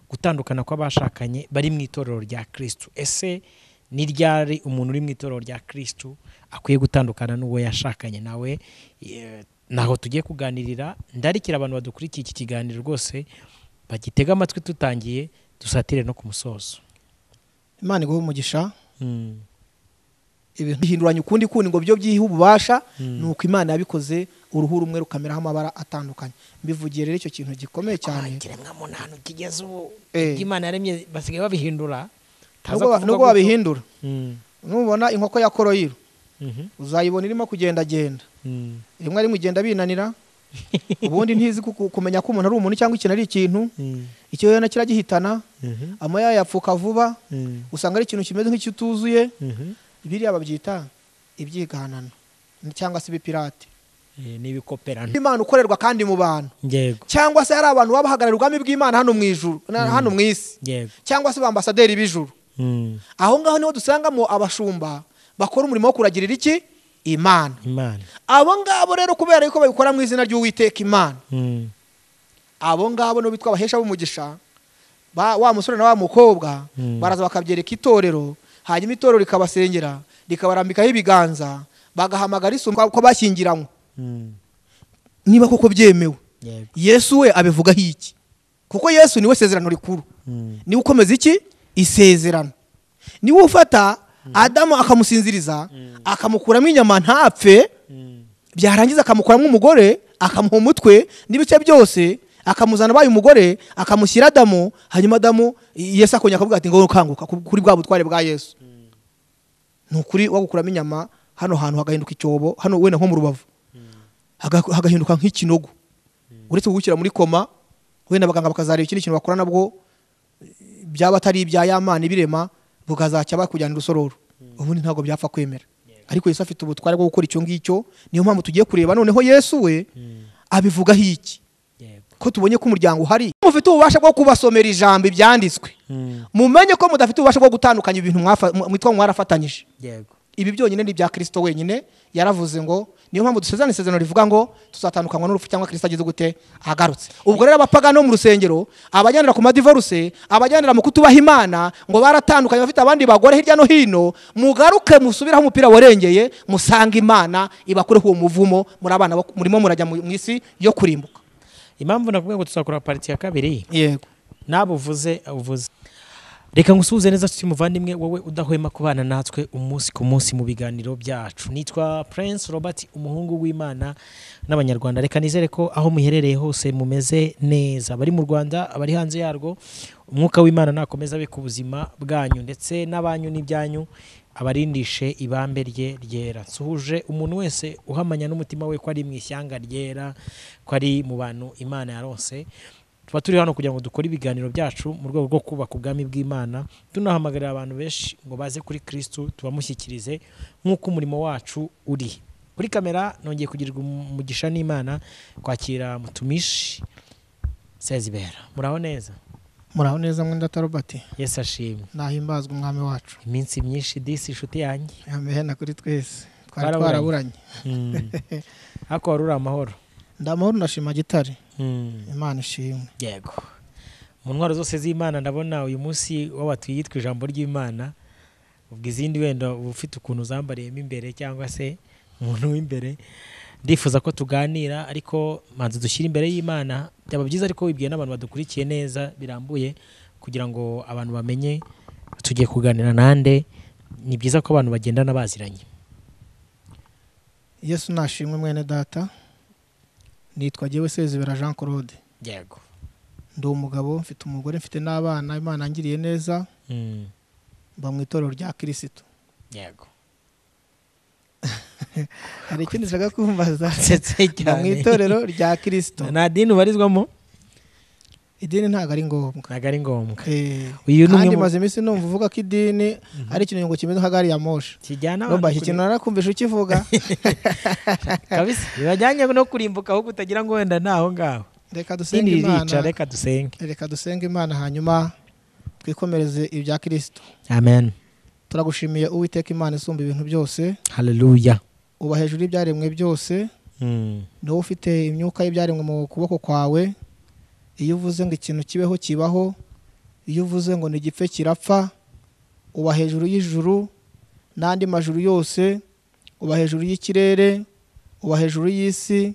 gutandukana kw'abashakanye bari mu itorero rya kirisitu ese ni ryari umuntu uri mu itorero rya kirisitu akwiye gutandukana n'uwo yashakanye nawe eh, naho tugiye kuganirira ndarikira abantu badukurikiye iki kiganiro rwose bagitega amatwi tutangiye dusatire no ku musozo imana iguha umugisha Mm. ibintu bihinduranya ukundi kundi ngo byo byihe ububasha Mm. ni uko imana yabikoze uruhu rumwe rukameraho amabara atandukanye mbivugiye rero icyo kintu gikomeye cyane ikiremwa muntu kigeze ubu Eh. ibyo imana yaremye basigaye babihindura utaza Nubwo kuvuga ba- nubwo gutyo. babihindura Mm. nubona inkoko ya koroyiro Mhm. uzayibona irimo kugendagenda Mm. rimwe rimwe igenda binanira ubundi ntizi ku- ku- kumenya ko umuntu ari umuntu cyangwa ikintu ari ikintu Mm. ikiyoyana kiragihitana Mhm. amoya yapfuka vuba Mm. usanga ari ikintu kimeze nk'ikituzuye Mhm. biriya babyita ibyiganano cyangwa se ibipirate Eh, n'ibikoperano imana ukorerwa kandi mu bantu yego cyangwa se hari abantu baba bahagarariye ubwami bw'imana hano mu ijuru na- hano mu isi yego cyangwa se ba ambasaderi b'ijuru Mm. aho ngaho niho dusangamo abashumba bakora umurimo wo kuragirira iki imana imana abo ngabo rero kubera yuko babikora mu izina ry'uwiteka imana Mm. abo ngabo nibo bitwa abahesha b'umugisha ba- wa musore na wa mukobwa Mm. baraza bakabyereka itorero hanyuma itorero rikabasengera rikabarambikaho ibiganza bagahamagara isuku ko bashyingiranywe Mm. niba koko byemewe yego yesu we abivugaho iki kuko yesu niwe sezerano rikuru Mm. niwe ukomeza iki isezerano niwe ufata adamu akamusinziriza akamukuramo inyama ntapfe Mm. byarangiza akamukuramo umugore akamuha umutwe n'ibice byose akamuzana abaye umugore akamushyira adamu hanyuma adamu i- yesu akongera akavuga ati ngo ukanguka ku- kuri bwa butware bwa yesu ni ukuri wagukuramo inyama hano hantu hagahinduka icyobo hano wenda nko mu rubavu Haga- hagahinduka nk'ikinogo uretse kugushyira muri koma wenda abaganga bakazareba ikindi kintu bakora nabwo byaba atari ibya yamana ibirema bukazacya bakujyana urusororo ubundi ntabwo byapfa kwemera ariko yesu afite ubutware bwo gukora icyo ngicyo niyo mpamvu tugiye kureba noneho yesu we abivugaho iki yego ko tubonye ko umuryango uhari mufite ububasha bwo kubasomera ijambo ibyanditswe Mm. mumenye ko mudafite ububasha bwo gutandukanya ibintu mwafa- mu- mwitwa mwarafatanyije yego ibi byonyine ni ibya kirisito wenyine yaravuze ngo niyo mpamvu dusezerana isezerano rivuga ngo tuzatandukanywa n'urupfu cyangwa kirisito ageze gute agarutse ubwo rero abapagani bo mu rusengero abajyanira ku madivoruse abajyanira mu kutubaha imana ngo baratandukanye bafite abandi bagore hirya no hino mugaruke musubiraho umupira warengeye musange imana ibakureho uwo muvumo muri abana bo- murimo murajya mu mu isi yo kurimbuka impamvu navuga ngo tuzakora pariti ya kabiri yego nabo uvuze uvuze reka ngusuhuze neza tuti muvandimwe wowe udahwema kubana natwe umunsi ku munsi mu biganiro byacu nitwa prince robert umuhungu w'imana n'abanyarwanda reka nizere ko aho muherereye hose mumeze neza abari mu rwanda abari hanze yarwo umwuka w'imana nakomeza abe ku buzima bwanyu ndetse n'abanyu n'ibyanyu abarindishe ibambe rye ryera nsuhuje umuntu wese uhamanya n'umutima we ko ari mu ishyanga ryera ko ari mu bantu imana yarose tuba turi hano kugira ngo dukore ibiganiro byacu mu rwego rwo kubaka ubwami bw'imana tunahamagarira abantu benshi ngo baze kuri kirisitu tubamushyikirize nk'uko umurimo wacu uri kuri kamera nongeye kugirirwa umugisha n'imana kwakira mutumishi sezibera muraho neza muraho neza mwenda tarobati yesu ashimwe nahimbazwe umwami wacu iminsi myinshi disi inshuti yanjye amehena kuri twese Twari twaraburanye. Mm. ariko wari uri amahoro ndamahoro ndashima gitare Mm. imana ishimwe yego mu ntwaro zose z'imana ndabona uyu munsi wabatuye yitwa ijambo ry'imana ubwo izindi wenda uba ufite ukuntu zambariyemo imbere cyangwa se umuntu w'imbere ndifuza ko tuganira ariko manzi dushyire imbere y'imana byaba byiza ariko wibwiye n'abantu badukurikiye neza birambuye kugira ngo abantu bamenye tugiye kuganira nande ni byiza ko abantu bagendana baziranye yesu nashimwe mwene data nitwa jyewe sezibera jean claude yego ndi umugabo mfite umugore mfite n'abana imana angiriye neza Mm, mba mu itorero rya kirisitu yego hari ikindi ushaka kumbaza nsetse mba mu cyane itorero rya kirisitu nta dini ubarizwamo idini ntabwo ari ngombwa ntabwo ari ngombwa Eh, uyu ni umwe kandi mu maze iminsi numva uvuga ko idini ari ikintu ngo kimeze nka gari ya moshe kijyana abantu roba iki kuri- kintu narakumvisha ukivuga kabisa bibajyanye no kurimbuka ahubwo utagira ngo wenda ni aho ngaho reka dusenge sindi ririca imana reka dusenge reka dusenge imana hanyuma twikomereze ibya kirisitu amen turagushimiye uwiteka imana isumba ibintu byose haleluya uba hejuru y'ibyaremwe byose Mm, ni wowe ufite imyuka y'ibyaremwe mu kuboko kwawe iyo uvuze ngo ikintu kibeho kibaho iyo uvuze ngo ni igipfe kirapfa uba hejuru y'ijuru n'andi majuru yose uba hejuru y'ikirere uba hejuru y'isi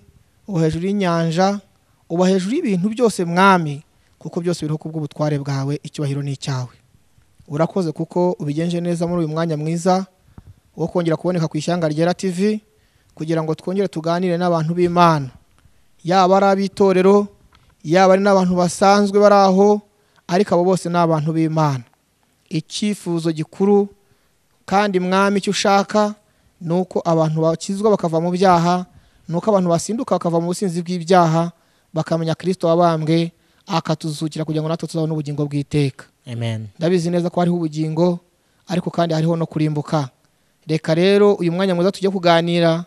uba hejuru y'inyanja uba hejuru y'ibintu byose mwami kuko byose biriho ku bw'ubutware bwawe icyubahiro ni icyawe urakoze kuko ubigenje neza muri uyu mwanya mwiza wo kongera kuboneka ku ishyanga ryera tv kugira ngo twongere tuganire n'abantu b'imana yaba ari ab'itorero yaba ari n'abantu basanzwe bari aho ariko abo bose ni abantu b'imana icyifuzo gikuru kandi mwami icyo ushaka ni uko abantu bakizwa bakava mu byaha ni uko abantu basinduka bakava mu businzi bw'ibyaha bakamenya kirisito wabambwe akatuzukira kugira ngo natwe tuzabone ubugingo bw'iteka amen ndabizi neza ko hariho ubugingo ariko kandi hariho no kurimbuka reka rero uyu mwanya mwiza tujye kuganira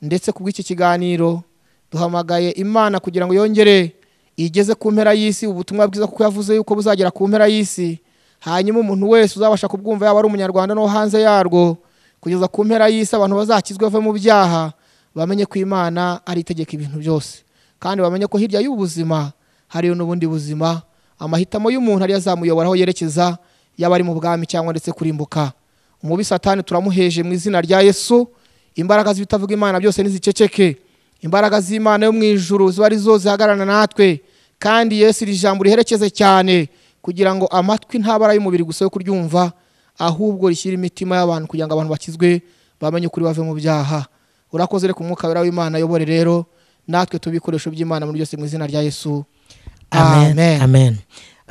ndetse ku bw'iki kiganiro duhamagaye imana kugira ngo yongere igeze ku mpera y'isi ubutumwa bwiza kuko yavuze yuko buzagera ku mpera y'isi hanyuma umuntu wese uzabasha kubwumva yaba ari umunyarwanda no hanze yarwo kugeza ku mpera y'isi abantu bazakizwe bave mu byaha bamenye ko imana ari itegeka ibintu byose kandi bamenye ko hirya y'ubuzima hariyo n'ubundi buzima amahitamo y'umuntu ariyo azamuyobora aho yerekeza yaba ari mu bwami cyangwa ndetse kurimbuka umubi satani turamuheje mu izina rya yesu imbaraga z'ibitavuga imana byose ntiziceceke imbaraga z'imana yo mu ijuru ziba ari zo zihagararana natwe kandi yesu iri jambo riherekeze cyane kugira ngo amatwi ntaba ari ay'umubiri gusa yo kuryumva ahubwo rishyira imitima y'abantu kugira ngo abantu bakizwe bamenye ukuri bave mu byaha urakoze reka umwuka wera w'imana ayobore rero natwe tube ibikoresho by'imana muri byose mu izina rya yesu amen Amen. amen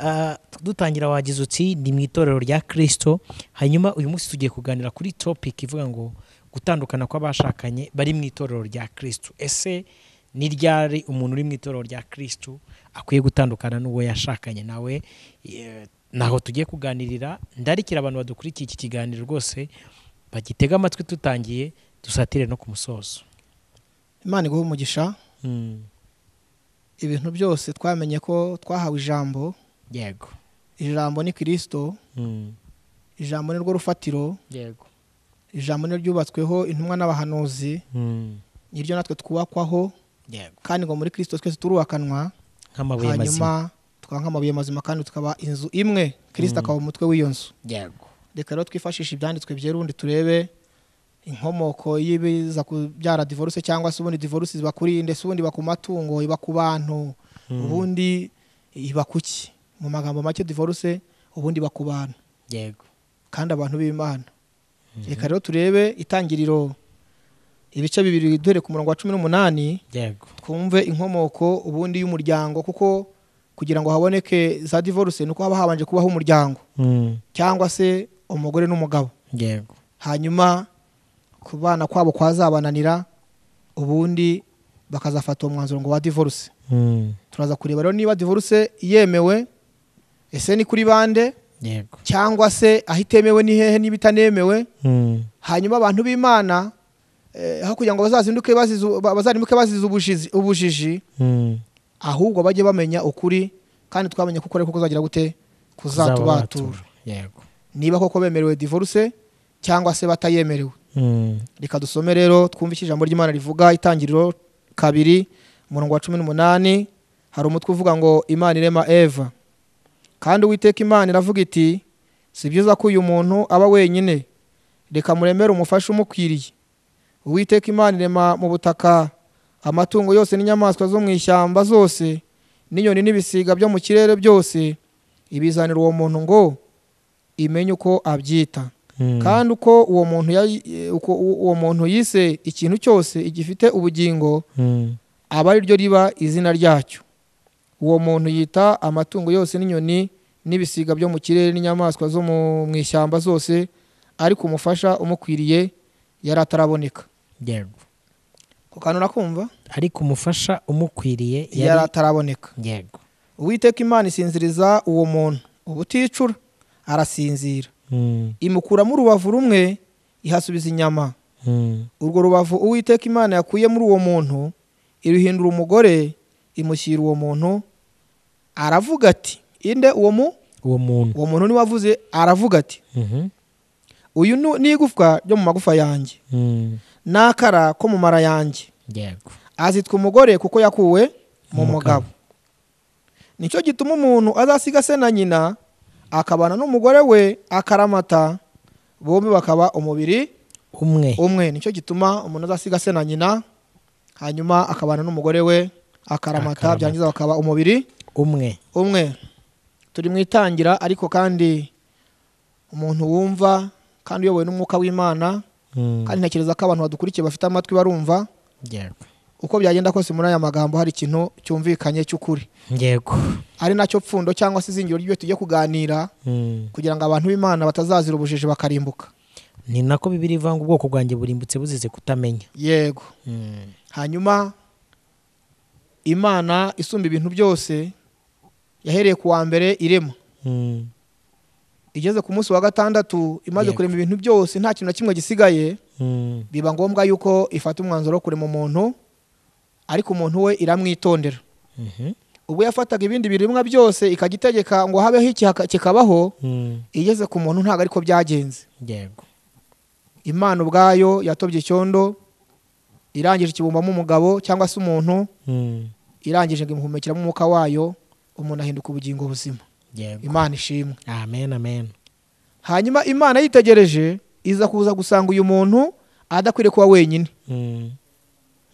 Ah, dutangira wagize uti ni mu itorero rya kirisito hanyuma uyu munsi tugiye kuganira kuri topic ivuga ngo gutandukana kw'abashakanye bari mu itorero rya kirisito ese ni ryari umuntu uri mu itorero rya kirisito akwiye gutandukana n'uwo yashakanye nawe eh, naho tugiye kuganirira ndarikira abantu badukurikiye iki kiganiro rwose bagitega amatwi tutangiye dusatire no ku musozo imana iguhe umugisha Mm, ibintu byose twamenye ko twahawe ijambo yego ijambo ni kirisito Mm, ijambo ni rwo rufatiro yego ijambo ni ryo ryubatsweho intumwa n'abahanuzi Mm, ni ryo natwe twubakwaho yego kandi ngo muri kirisito twese turubakanwa nk'amabuye mazima hanyuma tukaba nk'amabuye mazima kandi tukaba inzu imwe kirisito akaba umutwe w'iyo nzu yego reka rero twifashishe ibyanditswe by'erundi turebe inkomoko y'ibiza kubyara divorce cyangwa se ubundi divorce iba kuri iyi ndetse ubundi iba ku matungo iba ku bantu ubundi iba ku ki mu magambo make divorce ubundi iba ku bantu yego kandi abantu b'imana reka rero turebe itangiriro ibice bibiri duhere ku murongo wa cumi n'umunani yego twumve inkomoko ubundi y'umuryango kuko kugira ngo haboneke za divorce nuko haba habanje kubaho umuryango cyangwa se umugore n'umugabo yego hanyuma kubana kwabo kwazabananira ubundi bakazafata uwo mwanzuro ngo wa divorce turaza kureba rero niba divorce yemewe ese ni kuri bande yego cyangwa se aho itemewe ni hehe niba itanemewe hanyuma abantu b'imana eh, aho kugira ngo bazazinduke bazize- ba- bazarimuke bazize ubujizi- ubujiji ahubwo bajye bamenya ukuri kandi twamenye kuko ariko kuzagira gute kuzatubatura yego niba koko bemerewe divorce cyangwa se batayemerewe reka dusome rero twumve icyo ijambo ry'imana rivuga itangiriro kabiri umurongo wa cumi n'umunani hari umutwe uvuga ngo imana irema eva kandi uwiteka imana iravuga iti si byiza ko uyu muntu aba wenyine reka muremere umufashe umukwiriye uwiteka imana irema mu butaka amatungo yose n'inyamaswa zo mu ishyamba zose n'inyoni n'ibisiga byo mu kirere byose ibizanira uwo muntu ngo imenye uko abyita kandi uko uwo muntu yayi- e, uko u- uwo muntu yise ikintu cyose igifite ubugingo aba ari ryo riba izina ryacyo uwo muntu yita amatungo yose n'inyoni n'ibisiga byo mu kirere n'inyamaswa zo mu mu ishyamba zose ariko umufasha umukwiriye yari ataraboneka yego kukanura kumva ariko umufasha umukwiriye yari ataraboneka yego uwiteka imana isinziriza uwo muntu ubuticura arasinzira imukuramo urubavu rumwe ihasubiza inyama urwo rubavu uwiteka imana yakuye muri uwo muntu iruhindura umugore imushyira uwo muntu aravuga ati inde uwo mu uwo muntu uwo muntu niwe avuze aravuga ati Mhm. uyu nu- ni igufwa ryo mu magufa yanjye Mm, n'akara ko mu mara yanjye yego azitwa umugore kuko yakuwe mu Mu mugabo. mugabo nicyo gituma umuntu azasiga se na nyina akabana n'umugore we akaramata bombi bakaba umubiri umwe umwe nicyo gituma umuntu azasiga se na nyina hanyuma akabana n'umugore we akaramata Akaramata. byangiza bakaba umubiri umwe umwe turi mu itangira ariko kandi umuntu wumva kandi uyobowe n'umwuka w'imana Mm. kandi ntekereza ko abantu badukurikiye bafite amatwi barumva yego uko byagenda kose muri aya magambo hari ikintu cyumvikanye cy'ukuri yego ari nacyo pfundo cyangwa se izingiro ry'ibyo tujye kuganira Mm. kugira ngo abantu b'imana batazazira ubujiji bakarimbuka ni nako bibiri ivanga ubwoko bwanjye burimbutse buzize kutamenya yego Mm. hanyuma imana isumba ibintu byose yahereye ku wa mbere irema Mm. igeze ku munsi wa gatandatu imaze Yego. kurema ibintu byose nta kintu na kimwe gisigaye Mm. biba ngombwa yuko ifata umwanzuro wo kurema umuntu ariko umuntu we iramwitondera Mhm. ubwo yafataga ibindi biremwa byose ikagitegeka ngo habeho iki haka- kikabaho Mm. igeze ku muntu ntabwo ariko byagenze yego imana ubwayo yatobye icyondo irangije ikibumbamo umugabo cyangwa se umuntu Mm. irangije ngo imuhumekiramo umwuka wayo umuntu ahinduka ubugingo buzima yego imana ishimwe amen amen hanyuma imana yitegereje iza kuza gusanga uyu muntu adakwiriye kuba wenyine Mm.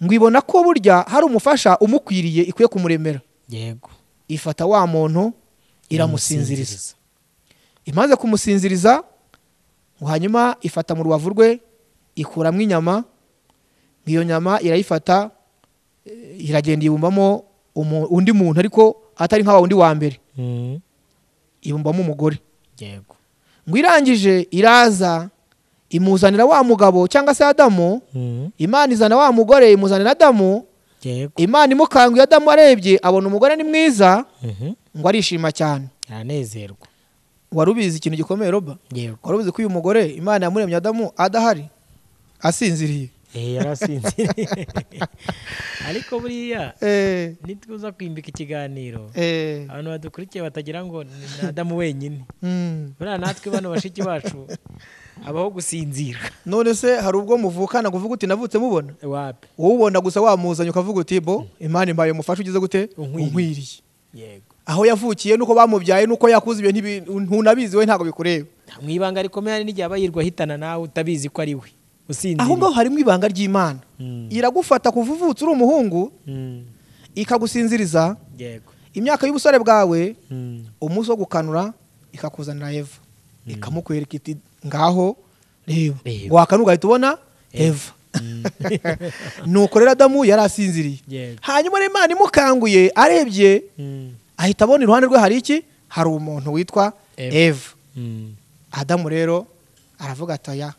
ngo ibona ko burya hari umufasha umukwiriye ikwiye kumuremera yego ifata wa muntu iramusinziriza imaze kumusinziriza ngo hanyuma ifata mu rubavu rwe ikuramo inyama ngo iyo nyama irayifata eh, iragenda ibumbamo umu- undi muntu ariko atari nka wa wundi wa mbere Mm. ibumbamo umugore yego ngo irangije iraza imuzanira wa mugabo cyangwa se adamu Mm. imana izana wa mugore imuzanira adamu yego imana imukanguye adamu arebye abona umugore ni mwiza Mhm. ngo arishima cyane aranezerwa wari ubizi ikintu gikomeye roba yego wari ubizi ko uyu mugore imana yamuremye adamu adahari asinziriye Eh, yarasinziriye ariko buriya Eh, nituza kwimbika ikiganiro eh, abantu badukurikiye batagira ngo ni adamu wenyine mm. buriya natwe bano bashiki bacu habaho gusinzira none se hari ubwo muvukana kuvuga uti navutse mubona wapi wowe ubona gusa wamuzanye ukavuga uti bo imana imbaye umufasha ugize gute Unkwiriye." unkwiriye yego aho yavukiye nuko bamubyaye nuko yakuze ibyo ntibi- ntunabizi we ntabwo bikureba mu ibanga rikomeye hari n'igihe aba yirwa ahitana nawe utabizi ko ari we usinzira aho ngaho harimo ibanga ry'imana Mm. iragufata kuva uvutse uri umuhungu Mm, ikagusinziriza yego imyaka y'ubusore bwawe Mm, umunsi wo gukanura ikakuzanira eva ikamukwereka iti ngaho reba Reba. wakanu ugahita ubona eva nuko rero adamu yari asinziriye Yego. hanyuma rero imana imukanguye arebye mm, ahita abona iruhande rwe hari iki hari umuntu witwa Eva. eva mm, adamu rero aravuga ati aya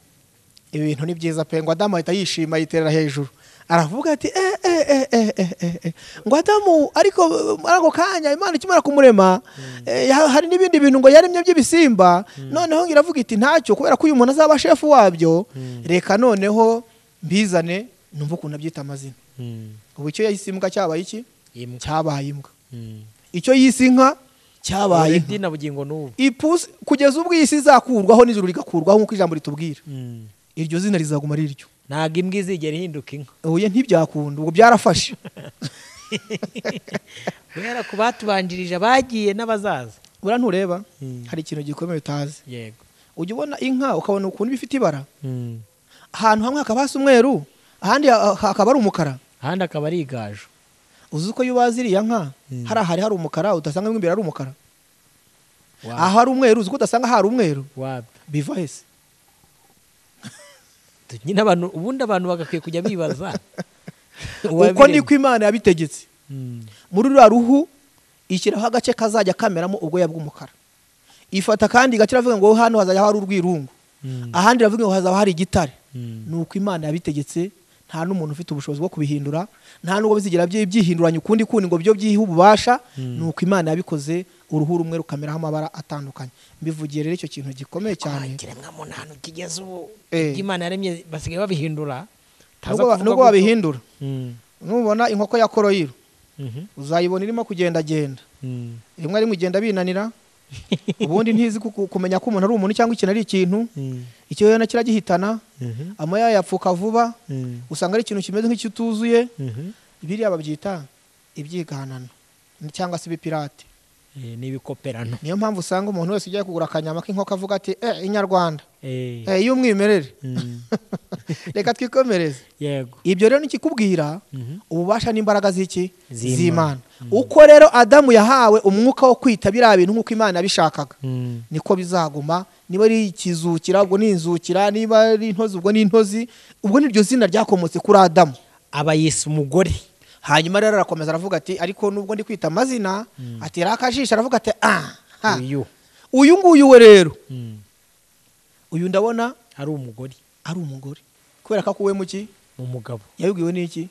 ibi bintu ni byiza pe ngo adamu ahita yishima yiterera hejuru aravuga ati eh, eh, eh, eh, eh, eh, eh. ngo adamu ariko eh, muri ako kanya imana ikimara kumurema eh, ya- hari n'ibindi bintu ngo yaremye by'ibisimba noneho iravuga iti ntacyo kubera ko uyu muntu azaba shefu wabyo reka noneho mbizane numva ukuntu abyita amazina mm, ubu icyo yahise imbwa cyabaye iki imbwa. cyabaye imbwa Mm. icyo yise inka cyabaye Already inka na bugingo n'ubu ipusi kugeza ubwo iyi si izakurwaho n'ijuru rigakurwaho nk'uko ijambo ritubwira Mm. iryo zina rizaguma ari iryo ntabwo imbwa izigera ihinduka inka oya ntibyakunda ubwo byarafashe guhera ku batubanjirije abagiye n'abazaza buriya ntureba Mm. hari ikintu gikomeye utazi yego ujya ubona inka ukabona ukuntu iba ifite ibara Mm. ahantu hamwe hakaba hasa umweru ahandi ha- hakaba ari umukara ahandi akaba ari igaju uzi uko iyo ubaze iriya nka Mm. hari ahari hari umukara udasanga mo imbere ari umukara Wa- ahari umweru uzi ko udasanga hari umweru wapi biva hese Tu- nyine abantu ubundi abantu bagakwiye kujya bibaza uko niko imana yabitegetse Mm, muri ruriya ruhu ishyiraho agace kazajya kameramo ubwoya bw'umukara ifata kandi igaciro avuga ngo hano hazajya hari urwirungu mm, ahandi iravuga ngo hazaba hari igitare mm, ni uko imana yabitegetse nta n'umuntu ufite ubushobozi bwo kubihindura nta n'ubwo bizigira bye- byihinduranya ukundi kundi ngo byo byihe ububasha ni uko imana yabikoze uruhu rumwe rukameraho amabara atandukanye mbivugiye rero icyo kintu gikomeye cyane ikiremwamuntu ahantu kigeze ubu Eh. ibyo imana yaremye basigaye babihindura Utaza Nubwo kuvuga ba- nubwo gutyo. babihindura Mm, nubona inkoko ya koroyiro mhm, uzayibona irimo kugendagenda mm, rimwe rimwe igenda binanira ubundi ntizi ku- ku- kumenya ko umuntu ari umuntu cyangwa ikintu ari ikintu mm, ikiyoyana kiragihitana mhm, amoya yapfuka vuba mm, usanga ari ikintu kimeze nk'ikituzuye mhm, biriya babyita ibyiganano cyangwa se ibipirate eh, n'ibikoperano niyo mpamvu usanga umuntu wese ugiye kugura akanyama k'inkoko avuga ati eh inyarwanda Eh, eh y'umwimerere mm, reka twikomereze yego ibyo rero nikikubwira Mhm. ububasha n'imbaraga z'iki Z'Imana. z'imana uko rero adamu yahawe umwuka wo kwita biriya bintu nk'uko imana yabishakaga Mm, niko bizaguma niba ari ikizukira ubwo ni inzukira niba ari intozi ubwo ni intozi ubwo niryo zina ryakomotse kuri adamu aba yise umugore hanyuma rero arakomeza aravuga ati ariko nubwo ndi kwita amazina atera akajisho aravuga ati ah ha, uyu uyu nguyu we rero Mm, uyu ndabona ari umugore ari umugore kubera ko akuwe mu ki mu mugabo yabibwiwe n'iki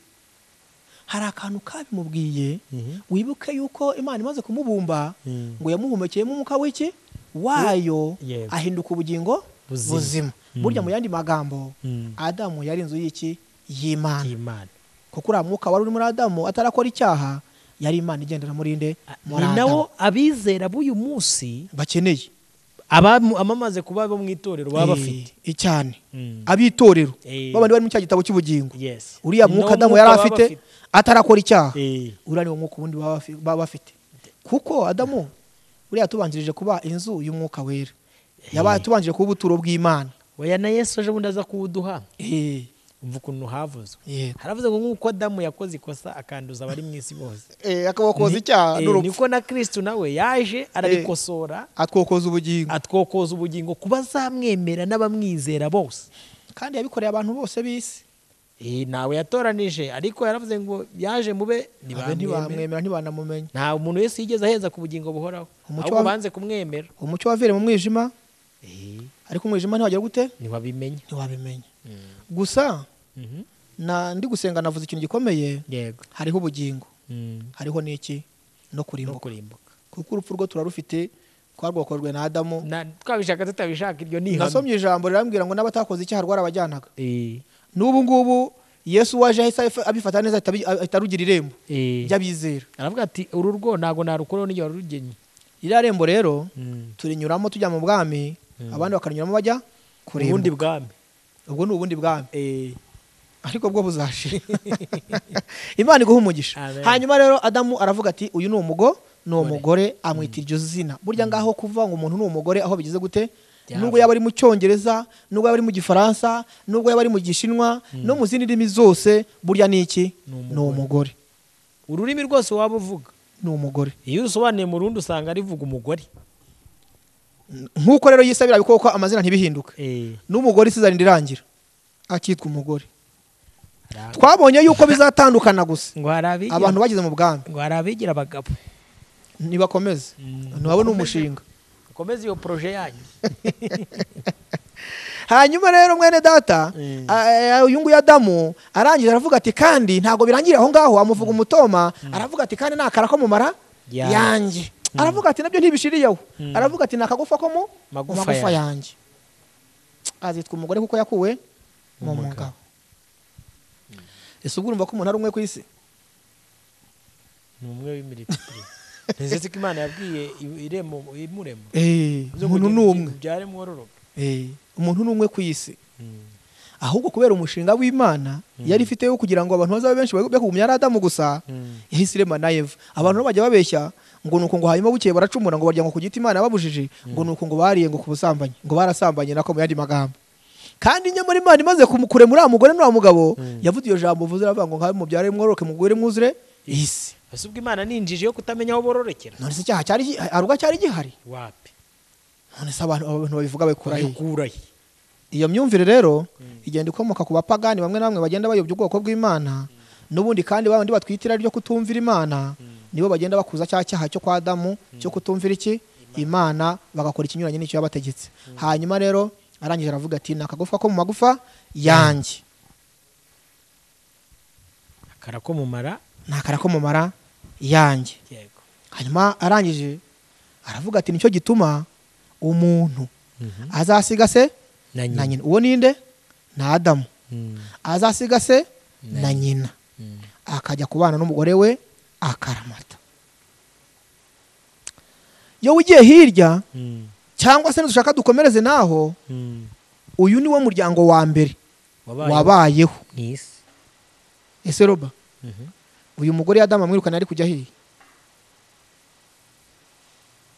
hari akantu kabimubwiye Mhm. wibuke yuko imana imaze kumubumba Mm. ngo yamuhumekeyemo umwuka w'iki wayo Yego. ahinduka ubugingo Buzima. buzima Mm. burya mu yandi magambo Mm. adamu yari inzu y'iki y'imana y'imana kuko uriya mwuka wari uri muri adamu atarakora icyaha yari imana igendera muri nde muri ni adamu nawo abizera b'uyu munsi bakeneye abamu- abamaze kuba bo mu itorero baba bafite Eh, cyane Mm. ab'itorero Eh. babandi bari mu cya gitabo cy'ubugingo Yes. uriya Ni mwuka nawo adamu yari baba afite bafite. atarakora icyaha Eh, uriya niwo mwuka ubundi baba bafi- baba bafite kuko adamu buriya tubanjirije kuba inzu y'umwuka wera yaba tubanjirije kuba ubuturo bw'imana oya na yesu ejo bundi aza kuwuduha Eh, umva ukuntu havuzwe yego. haravuze ngo nk'uko adamu yakoze ikosa akanduza abari mu isi bose Eh, akabakoza Ni- icyaha eh, n'urupfu niko na kristo nawe yaje arabikosora atwokoza ubugingo atwokoza ubugingo ku bazamwemera n'abamwizera bose kandi yabikoreye abantu bose b'isi Eh, ntawe yatoranije ariko yaravuze ngo yaje mube Abe ntibamwemera ntibamwemera ntibanamumenya nta muntu wese yigeze aheza ku bugingo buhoraho Umucyo ahubwo wa- banze kumwemera umucyo wavire mu mwijima Eh, ariko umwijima ntiwagera gute ntiwabimenya ntiwabimenya gusa Mhm. na ndi gusenga navuze ikintu gikomeye yego hariho ubugingo Mm. hariho n'iki no no kurimbuka kurimbuka kuko urupfu rwo turarufite twarwokorwe na adamu Na- twabishaka tutabishaka iryo ni ihame. nasomye ijambo rirambwira ngo n'abatakoze icyaha rwarabajyanaga Eh, n'ubu ngubu yesu waje ahise abifa- abifata neza ahita abi- ahita arugira irembo eh. ry'abizera aravuga ati uru rwo ntabwo narukuraho n'igihe warurugennye ririya rembo rero turinyuramo tujya mu bwami abandi bakanyuramo bajya ubundi kurimbuka bwami ubwo ni ubundi bwami ariko bwo buzashira imana iguha umugisha Amen. hanyuma rero adamu aravuga ati uyu ni umugo ni Umugore. umugore amwita iryo zina burya ngaho kuvuga ngo umuntu ni umugore aho bigeze gute Byava. nubwo yaba ari mu cyongereza nubwo yaba ari mu gifaransa nubwo yaba ari mu gishinwa no mu zindi ndimi zose burya ni iki Ni ni umugore ururimi rwose waba uvuga ni umugore iyo usobanuye mu rundi usanga rivuga umugore nk'uko rero yisabira bikoko amazina ntibihinduke n'umugore isizana irirangira akitwa umugore Arangwa. twabonye yuko bizatandukana gusa ngo hari abigira- abantu bageze mu bwami ngo hari abigira abagabo ntibakomeze Mm. ntiwabona umushinga ukomeze iyo poroje yanyu hanyuma rero mwene data Mm. a- a- uyu nguyu adamu arangije aravuga ati kandi ntabwo birangira aho ngaho amuvuga umutoma aravuga ati kandi ni akara ko mu mara Ya- yanjye aravuga ati nabyo ntibishiriyeho Mm. aravuga ati ni akagufa ko mu Magufa mu magufa yanjye." yanjye azitwa umugore kuko yakuwe mu Mu mugabo. mugabo ese ubwo urumva ko umuntu ari umwe ku isi ni umwe w'imiritiri ntizetse ko imana yabwiye i- iremo imuremo Eh, Uze kugira umuntu ni ngo umwe ubyare mwororoka Eh, umuntu ni umwe ku isi ahubwo kubera umushinga w'imana yari ifite wo kugira ngo abantu bazabe benshi be kugumya ari adamu gusa yahise irema na eva abantu rero bajya babeshya ngo ni uku ngo hanyuma bukeye baracumura ngo barya ngo ku giti imana yababujije ngo ni uku ngo bariye ngo ku busambanyi ngo barasambanye nako mu yandi magambo kandi nyamara imana imaze kumu- kuremura uriya mugore n'uriya mugabo yavuze iyo jambo uvuze iravuga ngo nkabe mubyare mworoke mugore mwuzure isi ese ubwo imana ni injiji yo kutamenya aho bororokera none se icyaha cyari gi- arubwa cyari gihari wapi none se abantu abantu babivuga babikura he bayikurahe iyo myumvire rero igenda ikomoka ku bapagani bamwe na bamwe bagenda bayobya ubwoko bw'imana n'ubundi kandi babandi batwitira ryo kutumvira imana nibo bagenda bakuza cya cyaha cyo kwa adamu cyo kutumvira iki imana bagakora ikinyuranye n'icyo yabategetse hanyuma rero arangije aravuga ati ni akagufa ko mu magufa yanjye akara ko mumara ni akara ko mu mara yanjye yego hanyuma arangije aravuga ati nicyo gituma umuntu azasiga se na na nyina nyina uwo ninde ni adamu Mm. azasiga se na nyina Mm. akajya kubana n'umugore we akaramata iyo ugiye hirya Mm. cyangwa se dushaka dukomereze naho Mm. uyu ni wo muryango wa mbere wabaye wabayeho mu isi ese roba Mhm. uyu mugore yadamu amwirukana ari kujya hehe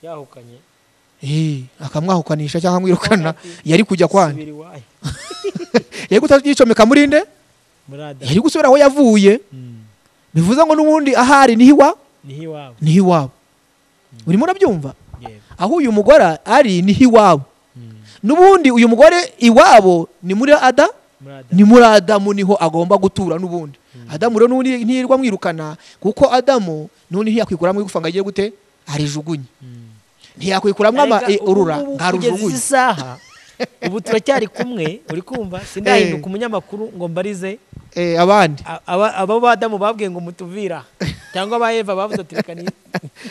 yahukanye Eh, akamwahukanisha cyangwa amwirukana yari kujya kwana subira iwayo yari kutabyicomeka muri nde muri adamu yari gusubira aho yavuye Mm. bivuze ngo n'ubundi ahari niho iwa niho iwabo niho iwabo urimo urabyumva yego aho uyu mugore ari niho iwabo Mm. n'ubundi uyu mugore iwabo ni muri ada muri adamu ni muri adamu niho agomba gutura n'ubundi adamu rero n'ubundi ntiyirirwa amwirukana kuko adamu n'ubundi ntiyakwikuramo igufa ngo agiye gute arijugunye Mm. ntiyakwikuramo ama- Arega, eh, urura ubu ngubu kugeza ntarujugunye izi saha ubu turacyari kumwe uri kumva sindahinduka umunyamakuru ngo mbarize Eh, abandi a- aba- abo badamu babwiye ngo mutuvira cyangwa ba eva bavuze ati reka ni-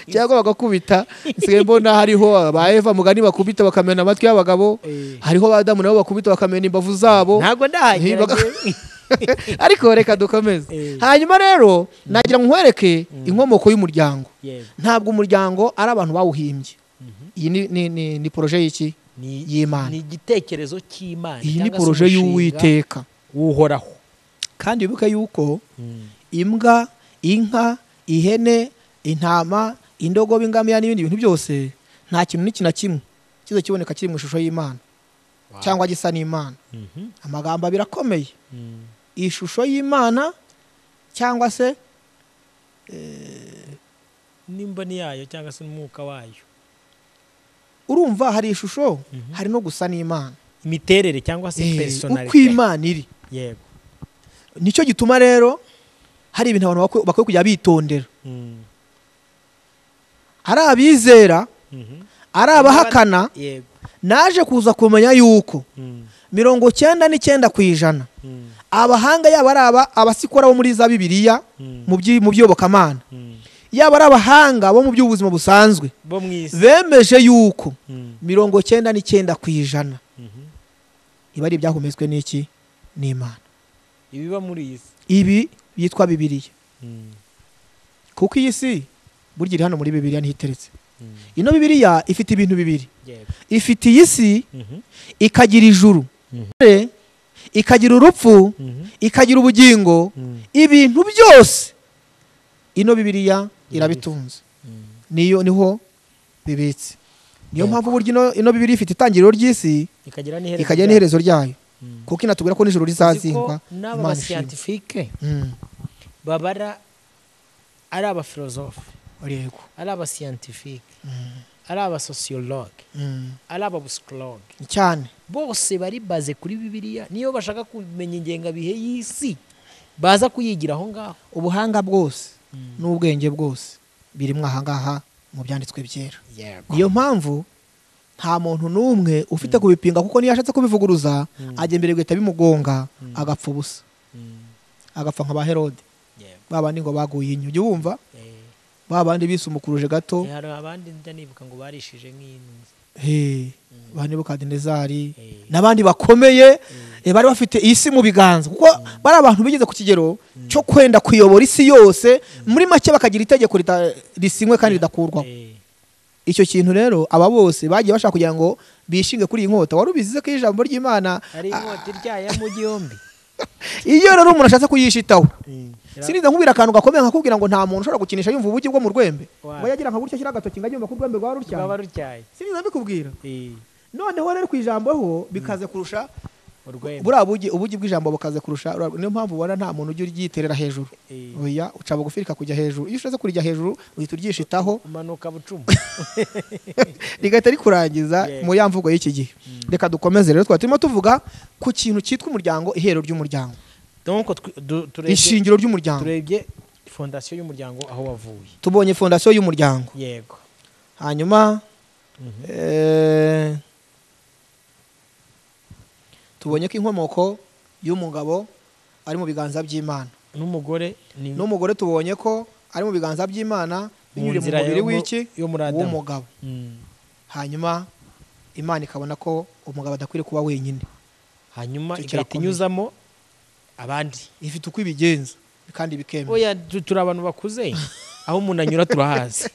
cyangwa bagakubita nsigaye mbona hariho ba eva mugani bakubita bakamena amatwi y'abagabo Eh. hariho ba adamu nabo bakubita bakamena imbavu zabo ntabwo ndahagera Ntibaga- njye. ariko reka dukomeze Eh. hanyuma rero nagira ngo nkwereke inkomoko y'umuryango Yego. ntabwo umuryango ari abantu bawuhimbye iyi ni, ni, ni, ni poroje y'iki Ni- y'imana ni igitekerezo cy'imana iyi ni cyangwa se poroje umushinga y'uwiteka w'uhoraho kandi wibuke yuko imbwa inka ihene intama indogobe ingamiya n'ibindi bintu byose nta kintu n'iki na kimwe kiza kiboneka kiri mu ishusho y'imana Wow. cyangwa gisa n'imana Mhm. amagambo abiri akomeye Mm. ishusho y'imana cyangwa se n'imboni yayo cyangwa se umwuka wayo urumva hari ishusho Mhm. hari no gusa n'imana imiterere cyangwa se Eh, uko personality imana iri yego nicyo gituma rero hari ibintu abantu bakwiye- bakwiye kujya bitondera Mm. ari abizera Mhm. ari abahakana yego naje kuza kumenya yuko Mm. mirongo cyenda n'icyenda ku ijana Mm. abahanga yaba ari aba abasikora bo muri za bibiliya Mm. mu by'i- mu by'iyobokamana Mm. yaba ari abahanga bo mu by'ubuzima busanzwe bo mu isi bemeje yuko Mm. mirongo cyenda n'icyenda ku ijana Mhm. iba ari ibyahumetswe n'iki n'imana ibiba muri iyi si ibi byitwa bibiliya Mm. kuko iyi si burya iri hano muri bibiliya niho iteretse Mm. ino bibiliya ifite ibintu bibiri yego ifite iyi si Mhm. ikagira ijuru Mhm. ikagira urupfu Mhm. ikagira ubugingo Mm. ibintu byose ino bibiliya irabitunze Mm. niyo niho bibitse niyo Yego. mpamvu burya ino, ino bibiliya ifite itangiriro ry'isi ikagira n'iherezo ikagira ryayo. n'iherezo ryayo Mm. kuko inatubwira ko nijoro Uzi ko rizazingwa n'aba Imana ishimwe. basiyantifike Mm, babara ari abafilozofe yego ari abasiyantifike Mm, ari abasosiyologe mm, ari ababusikologe cyane bose bari baze kuri bibiliya niyo bashaka kumenya ingengabihe y'isi baza kuyigira aho ngaho ubuhanga bwose Mm. n'ubwenge bwose birimo ahangaha mu byanditswe byera yego niyo mpamvu nta muntu n'umwe ufite kubipinga kuko niyo ashatse kubivuguruza Mm. ajya imbere guhita bimugonga Mm. agapfa ubusa Mm. agapfa nka ba herode yego babandi ngo baguye inyo ujya wumva Eh, babandi bisumukuruje gato eh, hari abandi njya nibuka ngo barishije nk'intuzi he ba nebukadinezari Eh. n'abandi bakomeye eh, bari bafite isi mu biganza kuko bari abantu bigeze ku kigero cyo kwenda kuyobora isi yose muri make bakagira itegeko rita- risinywe kandi ridakurwaho Eh, icyo kintu rero aba bose bagiye bashaka kugira ngo bishinge kuri iyi nkota wari ubizize ko ijambo ry'imana hari inkota iryaya mu gihombi iyo rero umuntu ashatse kuyishitaho Ra- siniza nkubwira akantu gakomeye nkakubwira ngo nta muntu ushobora gukinisha yumva ubugi bwo mu rwembe Wa- ngo yagira nka gutya ashyira agatoki ngo ajye yumva ko urwembe rwaba rwaba rutyaye rutyaye siniza mbikubwira Eh, noneho rero ku ijambo ho bikaze kurusha urwembe buriya bugi ubugi bw'ijambo bukaze kurusha ura- niyo mpamvu ubona nta muntu ujya uryiterera hejuru Eh, oya uca bugufi rikakujya hejuru iyo ushatse kurijya hejuru uhita uryishitaho umanuka bucuma rigahita rikurangiza Yego. mu ya mvugo y'iki gihe reka dukomeze rero twaba turimo tuvuga ku kintu cyitwa umuryango ihero ry'umuryango donc tw- du- turebye ishingiro ry'umuryango turebye fondasiyo y'umuryango aho wavuye tubonye fondasiyo y'umuryango yego hanyuma Mhm. eh, tubonye ko inkomoko y'umugabo ari mu biganza by'imana n'umugore ni n'umugore tubonye ko ari mu biganza by'imana binyuriye mu nzira mubiri yo mu- w'iki yo muri Adamu. w'umugabo Mm. hanyuma imana ikabona ko umugabo adakwiriye kuba wenyine hanyuma Icyo igahita kirakomeye. inyuzamo abandi ifite uko ibigenza kandi bikemewe oya tu- turi abantu bakuze aho umuntu anyura turahazi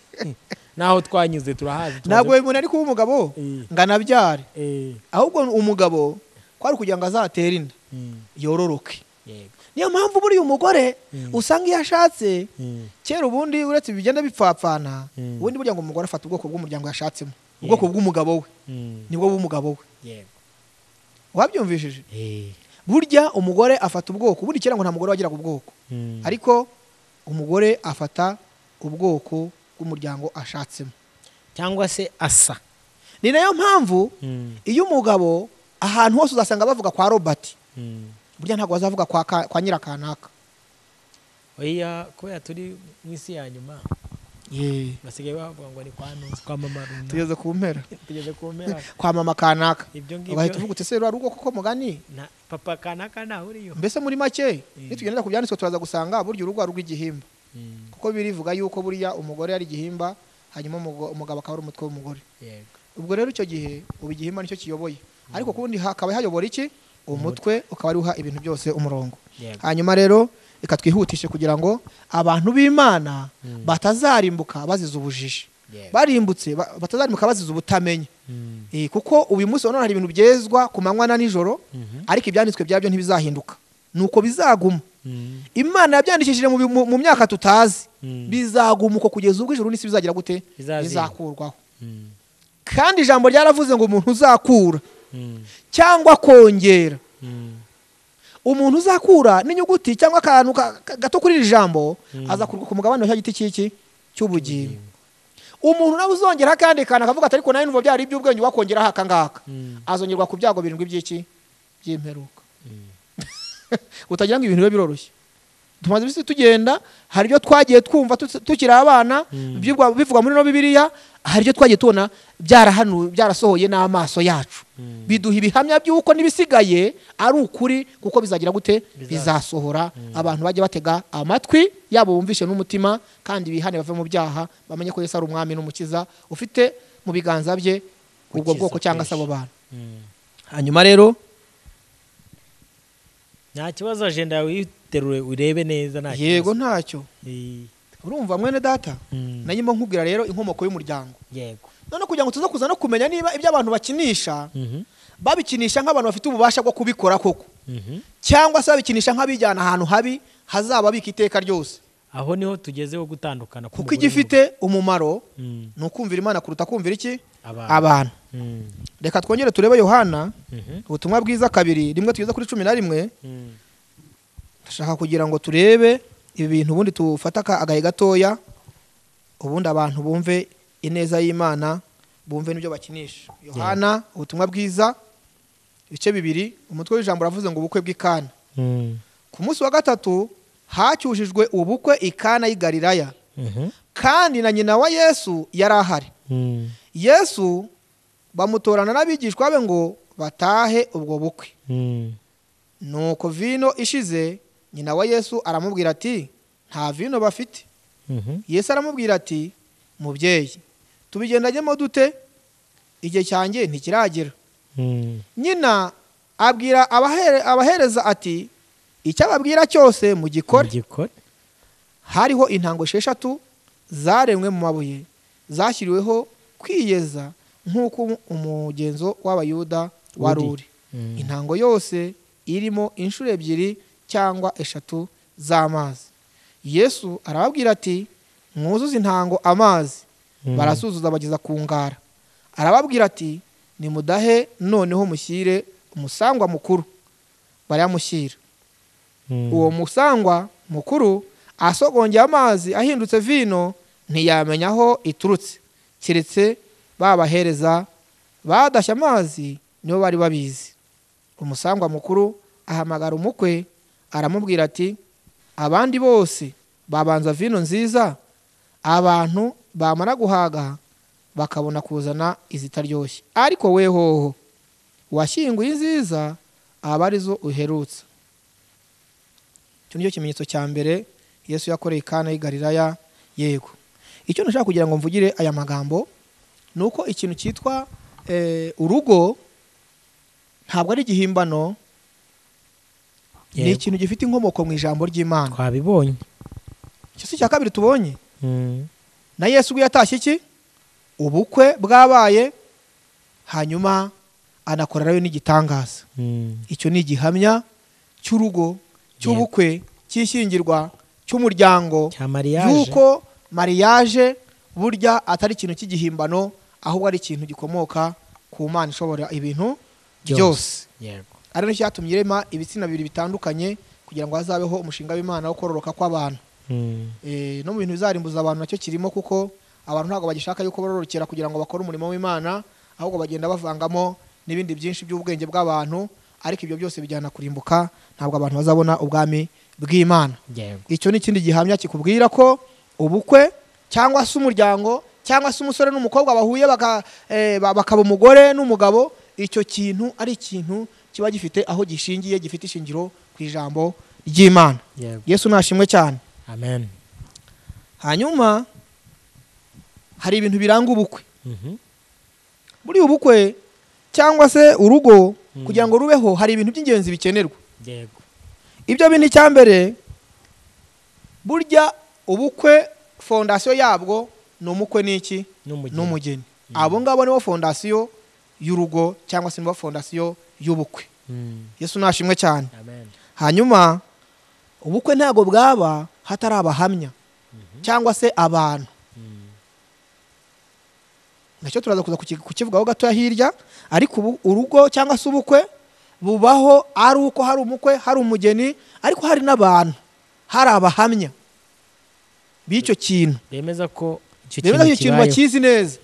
n'aho twanyuze turahazi ntabwo umuntu ari kuba umugabo Eh. ngo anabyare Eh, ahubwo umugabo ko ari kugira ngo azatere inda mm, yororoke yego niyo mpamvu buriya umugore usanga iyo ashatse Mm. kera ubundi uretse bigenda bipfapfana Mm. ubundi burya ngo umugore afata ubwoko bw'umuryango yashatsemo Yeah. ubwoko bw'umugabo we Mm. nibwo bw'umugabo we yego wabyumvishije Eh. burya umugore afata ubwoko ubundi kera ngo nta mugore wagiraga ubwoko Mm. ariko umugore afata ubwoko bw'umuryango ashatsemo cyangwa se asa ni nayo mpamvu Mm. iyo umugabo ahantu hose uzasanga bavuga kwa robert Mm. burya ntabwo bazavuga kwa, ka- kwa nyirakanaka oya kubera turi mu isi ya nyuma basigaye bavuga ngo ni kwa ntuzi kwa mama runaka tugeze ku mpera tugeze ku mpera kwa mama kanaka ibyo ngibyo ugahita uvuga uti ese rero ari ubwoko ko mugani na papa kanaka ntawe uriyo mbese muri make nitugenda ku byanditswe turaza gusanga burya urugo ari urw'igihimba Mm. kuko birivuga yuko burya umugore ari igihimba hanyuma umugo- umugabo akaba ari umutwe w'umugore yego ubwo rero icyo gihe ubu igihimba nicyo kiyoboye ariko kubundi hakaba hayobora iki umutwe ukaba ari uha ibintu byose umurongo yego hanyuma rero reka twihutishe kugira ngo abantu b'imana batazarimbuka bazize ubujiji yego barimbutse ba- batazarimbuka bazize ubutamenya Mm. Eh, kuko uyu munsi urabona hari ibintu byezwa ku manywa na nijoro Mhm. ariko ibyanditswe byabyo ntibizahinduka nuko bizaguma Mm. imana yabyandikishije mu bi- mu mu myaka tutazi Mm. bizaguma uko kugeza ubwo ijuru n'isi bizagira gute Bizazira. bizakurwaho Mm. kandi ijambo ryaravuze ngo umuntu uzakura Mm. cyangwa akongera Mm. umuntu uzakura n'inyuguti cyangwa akantu ka- ka- gato kuri iri jambo azakurwa ku mugabane wa cya giti cy'iki cy'ubugingo umuntu nawe uzongera akandi kantu akavuga ati ariko nawe numva byari iby'ubwenge wakongeraho aka ngaka Mm. azongerwa ku byago birindwi by'iki by'imperuka Mm. utagira ngo ibintu bibe biroroshye tumaze iminsi tugenda hari ibyo twagiye twumva tu- tukiri abana Mm. byigwa- bivugwa muri no bibiliya hari ibyo twagiye tubona byarahanu byarasohoye n'amaso yacu Mm. biduha ibihamya by'uko n'ibisigaye ari ukuri kuko bizagira gute bizasohora abantu bajye batega amatwi yabo bumvishe n'umutima kandi bihane bave mu byaha bamenye ko yesu ari umwami n'umukiza ufite mu biganza bye ubwo Gukiza bwoko cyangwa se kwinshi. abo bantu Mm. hanyuma rero nta kibazo ajenda yawe uyiterure urebe neza nta yego kibazo. ntacyo Eh. urumva mwene data Mm. nayo mo nkubwira rero inkomoko y'umuryango yego none kugira ngo tuze kuza no kumenya niba ibyo abantu bakinisha Mhm. babikinisha nk'abantu bafite ububasha bwo kubikora koko Mhm. cyangwa se babikinisha nk'abijyana ahantu habi hazaba bika iteka ryose aho niho tugezeho gutandukana kuko k'umugore igifite umumaro n'umugabo. Mm. ni ukumvira imana kuruta kumvira iki abantu abantu Mm. reka twongere turebe yohana Mhm. ubutumwa bwiza kabiri rimwe tugeze kuri cumi na rimwe Mm. ndashaka kugira ngo turebe ibi bintu ubundi tufate aka- agahe gatoya ubundi abantu bumve ineza y'imana bumve n'ibyo bakinisha yohana ubutumwa bwiza ibice bibiri umutwe w'ijambo uravuze ngo ubukwe bw'ikana Mm. ku munsi wa gatatu hacyujijwe ubukwe ikana y'i galilaya Mhm. kandi na nyina wa yesu yari ahari Mm. yesu bamutorana n'abigishwa be ngo batahe ubwo bukwe Mm. nuko vino ishize nyina wa yesu aramubwira ati nta vino bafite Mhm. yesu aramubwira ati mubyeyi tubigendagemo dute igihe cyanjye ntikiragera Mm. nyina abwira abahere- abahereza ati icyo ababwira cyose mugikore Igikore. hariho intango esheshatu zaremwe mu mabuye zashyiriweho kwiyeza nk'uko umugenzo w'abayuda wari Uri. uri Mm. intango yose irimo inshuro ebyiri cyangwa eshatu z'amazi yesu arababwira ati mwuzuze intango amazi Mm. barasuzuza bageza ku ngara arababwira ati nimudahe noneho mushyire umusangwa mukuru barayamushyira Mm. uwo musangwa mukuru asogongeye amazi ahindutse vino ntiyamenya aho iturutse keretse babahereza badashya amazi nibo bari babizi umusangwa mukuru ahamagara umukwe aramubwira ati abandi bose babanza vino nziza abantu bamara guhaga bakabona kuzana izitaryoshye ariko we hoho washyinguye inziza aba arizo uherutse icyo nicyo kimenyetso cya mbere yesu yakoreye ikana y'i galilaya yego icyo nashaka kugira ngo mvugire aya magambo ni uko ikintu cyitwa eh, urugo ntabwo ari igihimbano ni Yego. ikintu gifite inkomoko mu ijambo ry'imana twabibonye icyo si icya kabiri tubonye Mm. na yesu ubwo yatashye iki ubukwe bwabaye hanyuma anakorerayo n'igitangaza Mm. icyo ni igihamya cy'urugo cy'ubukwe cy'ishyingirwa cy'umuryango cya mariage y'uko mariage burya atari ikintu cy'igihimbano ahubwo ari ikintu gikomoka ku mana ishobora ibintu byose yego ari nacyo cyatumye irema ibitsina bibiri bitandukanye kugira ngo hazabeho umushinga w'imana wo kororoka kw'abantu Mm. Eh, no mu bintu bizarimbuza abantu nacyo kirimo kuko abantu ntabwo bagishaka yuko bororokera kugira ngo bakore umurimo w'imana ahubwo bagenda bavangamo n'ibindi byinshi by'ubwenge bw'abantu ariko ibyo byose bijyana kurimbuka ntabwo abantu bazabona ubwami bw'imana yego icyo ni ikindi gihamya kikubwira ko ubukwe cyangwa se umuryango cyangwa se umusore n'umukobwa bahuye baka- eh, ba- bakaba umugore n'umugabo icyo kintu ari ikintu kiba gifite aho gishingiye gifite ishingiro ku ijambo ry'imana yego yesu nashimwe cyane amen hanyuma hari ibintu biranga ubukwe Mhm. muri ubu bukwe cyangwa se urugo Mm. kugira ngo rubeho hari ibintu by'ingenzi bikenerwa yego ibyo bintu icya mbere burya ubukwe fondasiyo yabwo ni umukwe n'iki N'umugeni. n'umugeni abo ngabo nibo fondasiyo y'urugo cyangwa se nibo fondasiyo y'ubukwe Mm. yesu nashimwe cyane amen hanyuma ubukwe ntabwo bwaba hatari abahamya cyangwa se abantu nacyo turaza kuza kuki- kukivugaho gatoya hirya ariko ubu urugo cyangwa se ubukwe bubaho ari uko hari umukwe hari umugeni ariko hari n'abantu hari abahamya b'icyo kintu bemeza ko icyo rero icyo kintu kibayeho. bakizi neza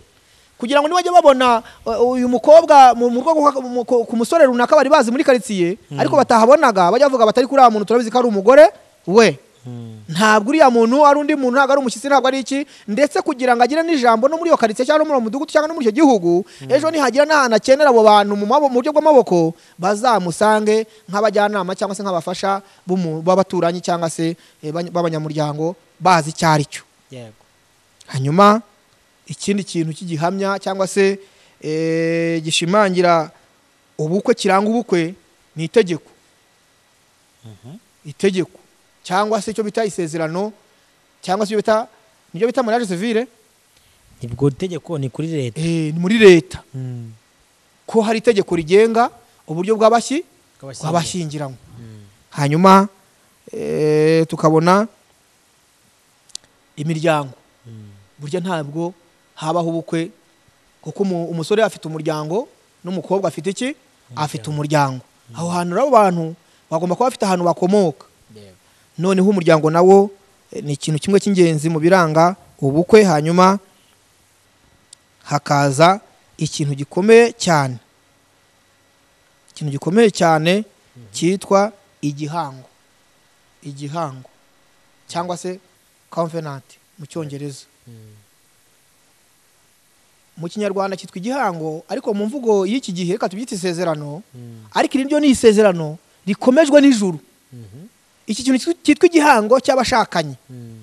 kugira ngo nibajya babona uh, uyu mukobwa mu mu rwego kwa- mu- ku- ku musore runaka bari bazi muri karitsiye ariko batahabonaga bajya bavuga batari kuri uriya muntu turabizi ko ari umugore we Mm. ntabwo uriya muntu ari undi muntu ntabwo ari umushyitsi ntabwo ari iki ndetse kugira ngo agire n'ijambo no muri iyo karitsiye cyangwa no muri uwo mudugudu cyangwa no muri icyo gihugu ejo nihagira n'ahantu akenera abo bantu mu mabo- mu buryo bw'amaboko bazamusange nk'abajyanama cyangwa se nk'abafasha b'umu- b'abaturanyi cyangwa se eh, bany- b'abanyamuryango bazi icyo ari cyo yego hanyuma ikindi kintu cy'igihamya cyangwa se eh, gishimangira ubukwe kiranga ubukwe ni itegeko itegeko cyangwa se icyo bita isezerano cyangwa se icyo bita nibyo bita mariage civile nibwo tegeko ni kuri leta eh, ni muri leta Mm. ko hari itegeko rigenga uburyo bw'abashyi Kw'abashyingirwa. bw'abashyingiranywe Mm. hanyuma eh, tukabona imiryango Mm. burya ntabwo habaho ubukwe kuko umu- umusore afite umuryango n'umukobwa afite iki afite umuryango aho hantu rero abantu bagomba kuba bafite ahantu bakomoka yego noneho umuryango nawo eh, ni ikintu kimwe cy'ingenzi mu biranga ubukwe hanyuma hakaza ikintu gikomeye cyane ikintu gikomeye cyane cyitwa igihango igihango cyangwa se convenant mu cyongereza Mm. mu kinyarwanda cyitwa igihango ariko mu mvugo y'iki gihe reka tubyite isezerano Mm. ariko iri ryo ni isezerano rikomejwe n'ijuru Mhm. iki kintu cyitwa- cyitwa igihango cy'abashakanye Mm.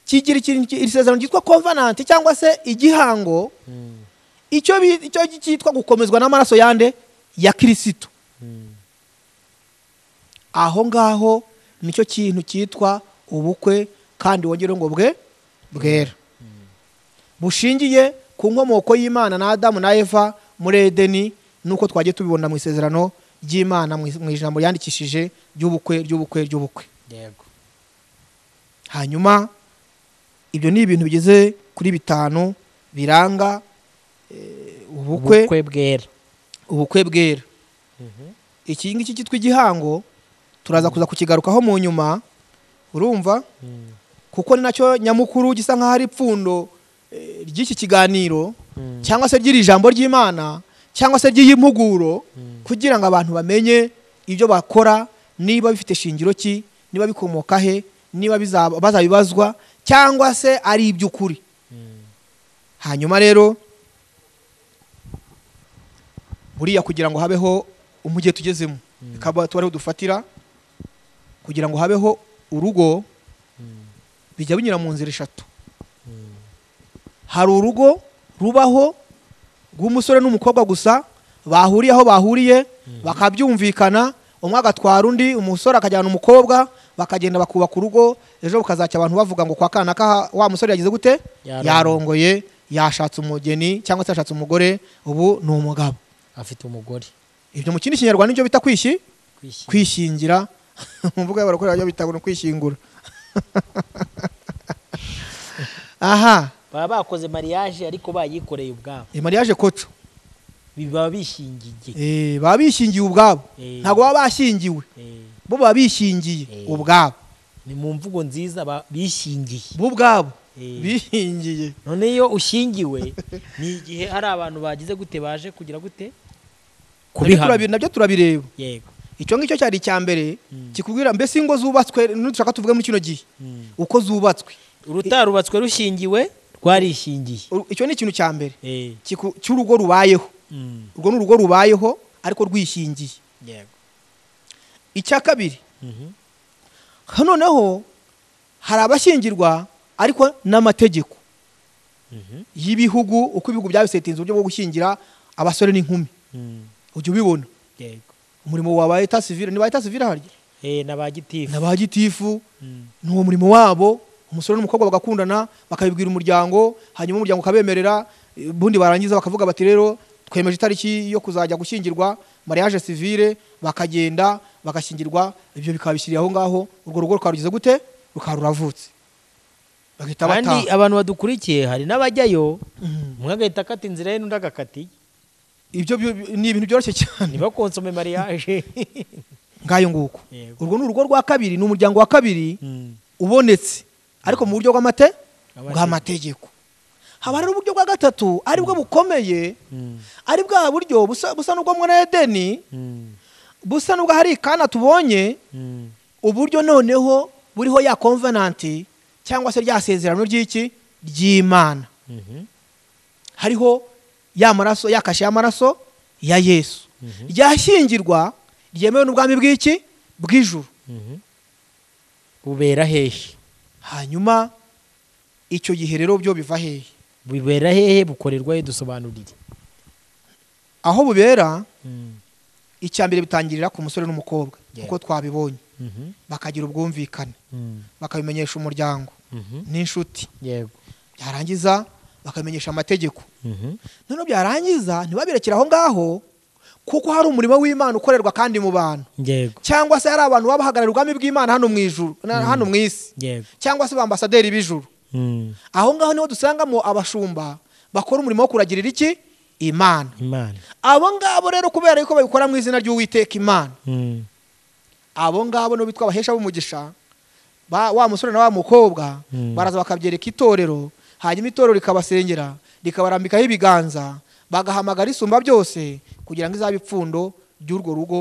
kigira ikintu ki- iri sezerano ryitwa covenant cyangwa se igihango Mm. icyo bi- icyo gi- cyitwa gukomezwa n'amaraso yande ya kirisito Mm. aho ngaho nicyo kintu cyitwa ubukwe kandi wongere ngo bwe bwera bushingiye ku nkomoko y'imana na adamu na eva muri edeni nuko twagiye tubibona mu isezerano ry'imana mu is- mu ijambo yandikishije ry'ubukwe ry'ubukwe ry'ubukwe yego hanyuma ibyo ni ibintu bigeze kuri bitanu biranga eh, ubukwe ubukwe bwera ubukwe bwera Mhm. iki ngiki cyitwa igihango turaza kuza kukigarukaho mu nyuma urumva Mm. kuko ni nacyo nyamukuru gisa nk'aho ari ipfundo eh, ry'iki kiganiro Mm. cyangwa se ry'iri jambo ry'imana cyangwa se ry'iyi mpuguro Mm. kugira ngo abantu bamenye ibyo bakora niba bifite shingiro ki niba bikomoka he niba bizaba- bazabibazwa cyangwa se ari iby'ukuri Mm. hanyuma rero buriya kugira ngo habeho umujyi tugezemo bikaba tuba ariho dufatira kugira ngo habeho urugo Mm. bijya binyura mu nzira eshatu Mm. hari urugo rubaho rw'umusore n'umukobwa gusa bahuriye aho bahuriye bakabyumvikana umwe agatwara undi umusore akajyana umukobwa bakagenda bakubaka urugo ejo bukazacya abantu bavuga ngo kwa kana ka wa musore yagize gute Yarongoye. yarongoye yashatse umugeni cyangwa se yashatse umugore ubu ni umugabo afite umugore ibyo mu kindi kinyarwanda nibyo bita kwishyi Kwishyira. kwishyingira mu mvugo y'abarokore bajya bitabona kwishingura aha baba bakoze mariage ariko bayikoreye ubwabo mariage koco baba bishingiye Eh, baba bishingiye ubwabo Eh. ntabwo baba bashingiwe Eh, bo baba bishingiye Eh. ubwabo ni mu mvugo nziza ba- bishingiye bo ubwabo Eh. bishingiye none iyo ushingiwe ni igihe hari abantu bagize gute baje kugira gute Nabyo kubihamya turabi- nabyo turabireba yego icyo ngicyo cyari icya mbere Mm. kikubwira mbese ingo zubatswe nudushaka tuvuge muri kino gihe Mm. uko zubatswe urutarubatswe rushingiwe rwarishingiye U- icyo ni ikintu cya mbere Eh, Kiku- cy'urugo rubayeho mm, urwo ni urugo rubayeho ariko rwishingiye yego icya kabiri Mhm. noneho hari abashyingirwa ariko n'amategeko Mhm. y'ibihugu uko ibihugu byabisetinze uburyo bwo gushyingira abasore n'inkumi Mm, ujya ubibona yego umurimo wa ba eta sivire ni ba eta sivire harya Eh, na ba gitifu na ba gitifu Mm. ni uwo murimo wabo umusore n'umukobwa bagakundana bakabibwira umuryango hanyuma umuryango ukabemerera eh, ubundi barangiza bakavuga bati rero twemeje itariki yo kuzajya gushyingirwa mariage civile bakagenda bagashyingirwa ibyo bikaba bishyiriye aho ngaho urwo rugo rukaba rugize gute rukaba ruravutse bagahita kandi bataha abantu badukurikiye hari n'abajyayo Mhm. umwe agahita akata inzira ye n'undi agakatiye ibyo byo- ni ibintu byoroshye cyane ntibakonsome mariage ngayo nguko Yego. urwo ni urugo rwa kabiri ni umuryango wa kabiri Mm. ubonetse ariko mu buryo bw'amate Amategeko. bw'amategeko haba hari uburyo bwa gatatu ari bwo bukomeye Mm. ari bwa buryo busa busa n'ubwo muri edeni Mm. busa n'ubwo hari ikana tubonye Mm. uburyo noneho buriho ya konvenanti cyangwa se rya sezerano ry'iki ry'imana Mhm. hariho ya maraso ya kashe y'amaraso ya yesu ryashyingirwa ryemewe n'ubwami bw'iki bw'ijuru Mhm. bubera hehe hanyuma icyo gihe rero byo biva hehe bubera hehe bukorerwa he dusobanurire aho bubera Mm. icya mbere bitangirira ku musore n'umukobwa Yeah. uko twabibonye Mhm. bakagira ubwumvikane Mm. bakabimenyesha umuryango Mhm. n'inshuti yego byarangiza bakabimenyesha amategeko Mhm. noneho byarangiza ntibabirekere aho ngaho kuko hari umurimo w'imana ukorerwa kandi mu bantu yego cyangwa se hari abantu baba bahagarariye ubwami bw'imana hano mu ijuru na- hano mu isi yego cyangwa se ba ambasaderi b'ijuru Mm. aho ngaho niho dusangamo abashumba bakora umurimo wo kuragirira iki imana imana abo ngabo rero kubera yuko babikora mu izina ry'uwiteka imana Mm. abo ngabo nibo bitwa abahesha b'umugisha ba- wa musore na wa mukobwa Mm. baraza bakabyereka itorero hanyuma itorero rikabasengera rikabarambikaho ibiganza bagahamagara isumba byose kugira ngo izabe ipfundo ry'urwo rugo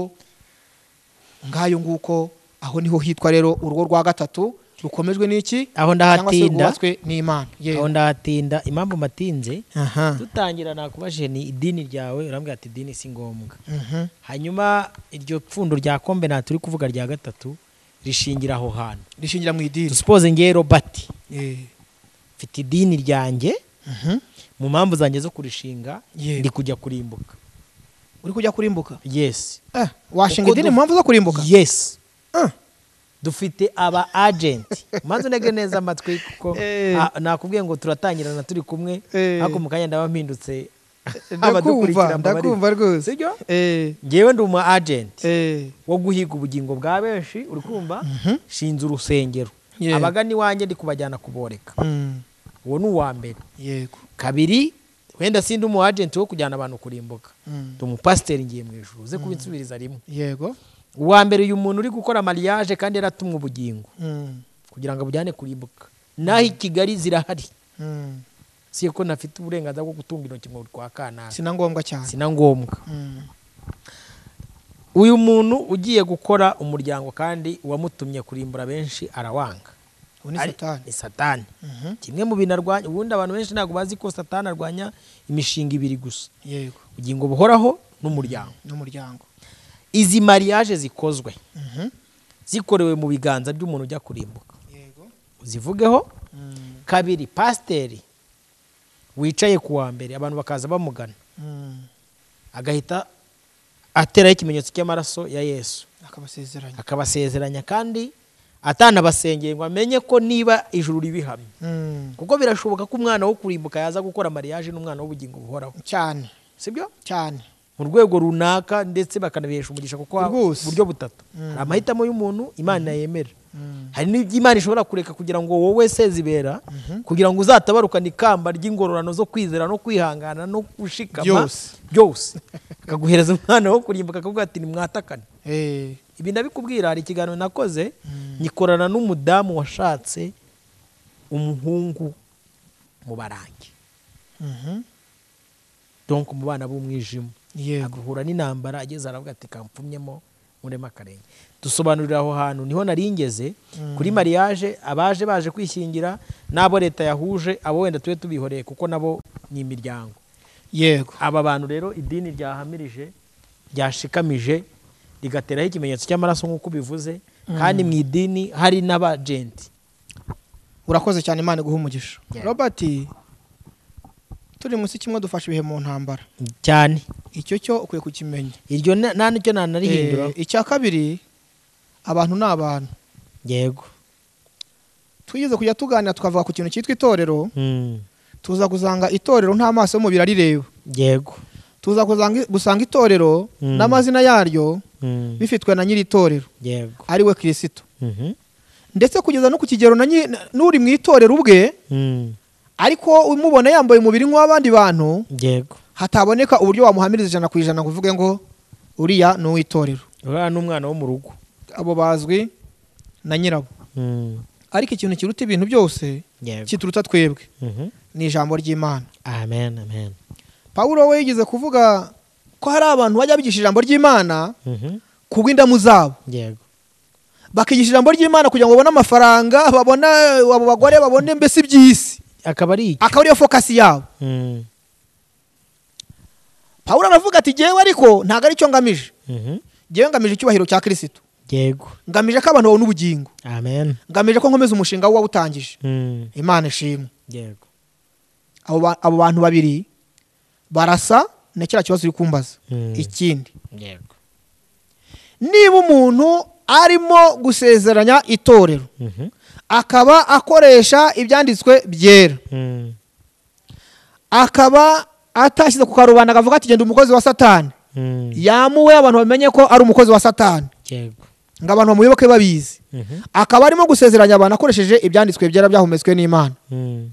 ngayo nguko aho niho hitwa rero urugo rwa gatatu rukomejwe n'iki aho cyangwa se ndahatinda rwubatswe n'imana yewe aho ndahatinda impamvu matinze aha dutangira nakubajije ni idini ryawe urambwira ati idini si ngombwa Mhm. hanyuma iryo pfundo rya kombe nta turi kuvuga rya gatatu rishingira aho hantu rishingira mu idini dusipoze ngewe robert Eh, mfite idini ryanjye mhm. mu mpamvu zanjye zo kurishinga Yego. ndi kujya kurimbuka uri kujya kurimbuka yes Eh, washinga Uko idini du- mu mpamvu zo kurimbuka yes Ah. dufite aba agenti manza unege neza amatwi kuko Eh. ah, nakubwiye ngo turatangirana turi kumwe Eh. ariko mu kanya ndaba mpindutse ndakumva ndakumva rwose sibyo Eh, ngewe ndi umu agenti eh, wo guhiga ubugingo bwa benshi uri kumva shinze urusengero Yeah. abagana iwanjye ndi kubajyana kuboreka mm, uwo ni uwa mbere yego kabiri wenda sindi umu agenti wo kujyana abantu kurimbuka mm, ndi umupasiteri ngiye mu ijuru uze kubinsubiriza rimwe yego uwa mbere uyu muntu uri gukora mariage kandi yaratumwe ubugingo mm, kugira ngo abujyane kurimbuka naho i kigali zirahari mm, si ko nafite uburenganzira bwo gutunga intoki ngo rwa kanaka sina ngombwa cyane sina ngombwa Mm, uyu muntu ugiye gukora umuryango kandi uwamutumye kurimbura benshi arawanga ubu ni Ari- satani ni satani Mhm, kimwe mu bintu arwanya ubundi abantu benshi ntabwo bazi ko satani arwanya imishinga ibiri gusa yego ubugingo buhoraho n'umuryango n'umuryango izi mariage zikozwe Mhm, zikorewe mu biganza by'umuntu ujya kurimbuka yego uzivugeho mm, kabiri pasiteri wicaye ku wa mbere abantu bakaza bamugana mm, agahita ateraho ikimenyetso cy'amaraso ya yesu akabasezeranya akabasezeranya kandi atanabasengeye ngo amenye ko niba ijuru ribihamye Mm, kuko birashoboka ko umwana wo kurimbuka yaza gukora mariage n'umwana w'ubugingo buhoraho cyane sibyo cyane mu rwego runaka ndetse bakanabihesha umugisha kuko ha- Rwose. buryo butatu hari amahitamo y'umuntu imana yemera hari n'ibyo imana ishobora kureka kugira ngo wowe sezibera kugira ngo uzatabarukane ikamba ry'ingororano zo kwizera no kwihangana no gushikama Byose. byose akaguhereza umwana wo kurimbuka akavuga ati nimwatakane Eh, ibi ndabikubwira hari ikiganiro nakoze nyikorana n'umudamu washatse umuhungu mu barangi mhm. donk mu bana b'umwijima yego agahura n'intambara ageze aravuga ati kampfumyemo murema akarenge dusobanurira aho hantu niho nari ngeze kuri mariage abaje baje kwishyingira n'abo leta yahuje abo wenda tube tubihoreye kuko nabo ni imiryango yego aba bantu rero idini ryahamirije ryashikamije rigateraho ikimenyetso cy'amaraso nk'uko ubivuze kandi mu idini hari n'abajenti urakoze cyane imana iguha umugisha Yeah. robert turi munsi kimwe dufashe ibihe mu ntambara cyane icyo cyo ukwiye kukimenya iryo na- nta n'icyo nanarihindura Eh, icya kabiri abantu ni abantu yego twigeze kujya tuganira tukavuga ku kintu cyitwa itorero Mm. tuza gusanga itorero nta maso y'umubiri arireba yego tuza kuzanga- gusanga itorero Mm. n'amazina yaryo Mm. bifitwe na nyiri itorero yego ari we kirisito Mhm. ndetse kugeza no ku kigero na nyi- na- n'uri mu itorero ubwe Mm. ariko umubona yambaye umubiri nk'uw'abandi bantu yego hataboneka uburyo wamuhamiriza ijana ku ijana ngo uvuge ngo uriya ni uw'itorero uriya ni umwana wo mu rugo abo bazwi na nyirabo Mm. ariko ikintu kiruta ibintu byose yego kituruta twebwe Mhm. ni ijambo ry'imana amen amen pawulo we yigeze kuvuga ko hari abantu bajya bigisha ijambo ry'imana Mhm. ku bw'indamu zabo yego bakigisha ijambo ry'imana kugira ngo babone amafaranga babone abo bagore babone mbese iby'isi akaba ari iki akaba ariyo fokasi yabo Mm. pawulo aravuga ati jyewe ariko ntabwo ari cyo ngamije Mhm. jyewe ngamije icyubahiro cya kirisito yego ngamije ko abantu babona ubugingo amen ngamije ko nkomeza umushinga wawutangije Mm. imana ishimwe yego abo ba- abo bantu babiri barasa na kiriya kibazo uri kumbaza Mm. ikindi yego niba umuntu arimo gusezeranya itorero Mhm. akaba akoresha ibyanditswe byera Mm. akaba atashyize ku karubanda akavuga ati genda umukozi wa satani Mm. yamuwe abantu bamenye ko ari umukozi wa satani yego ngo abantu bamuyoboke babizi Mhm. akaba arimo gusezeranya abantu akoresheje ibyanditswe byera byahumetswe n'imana Mm.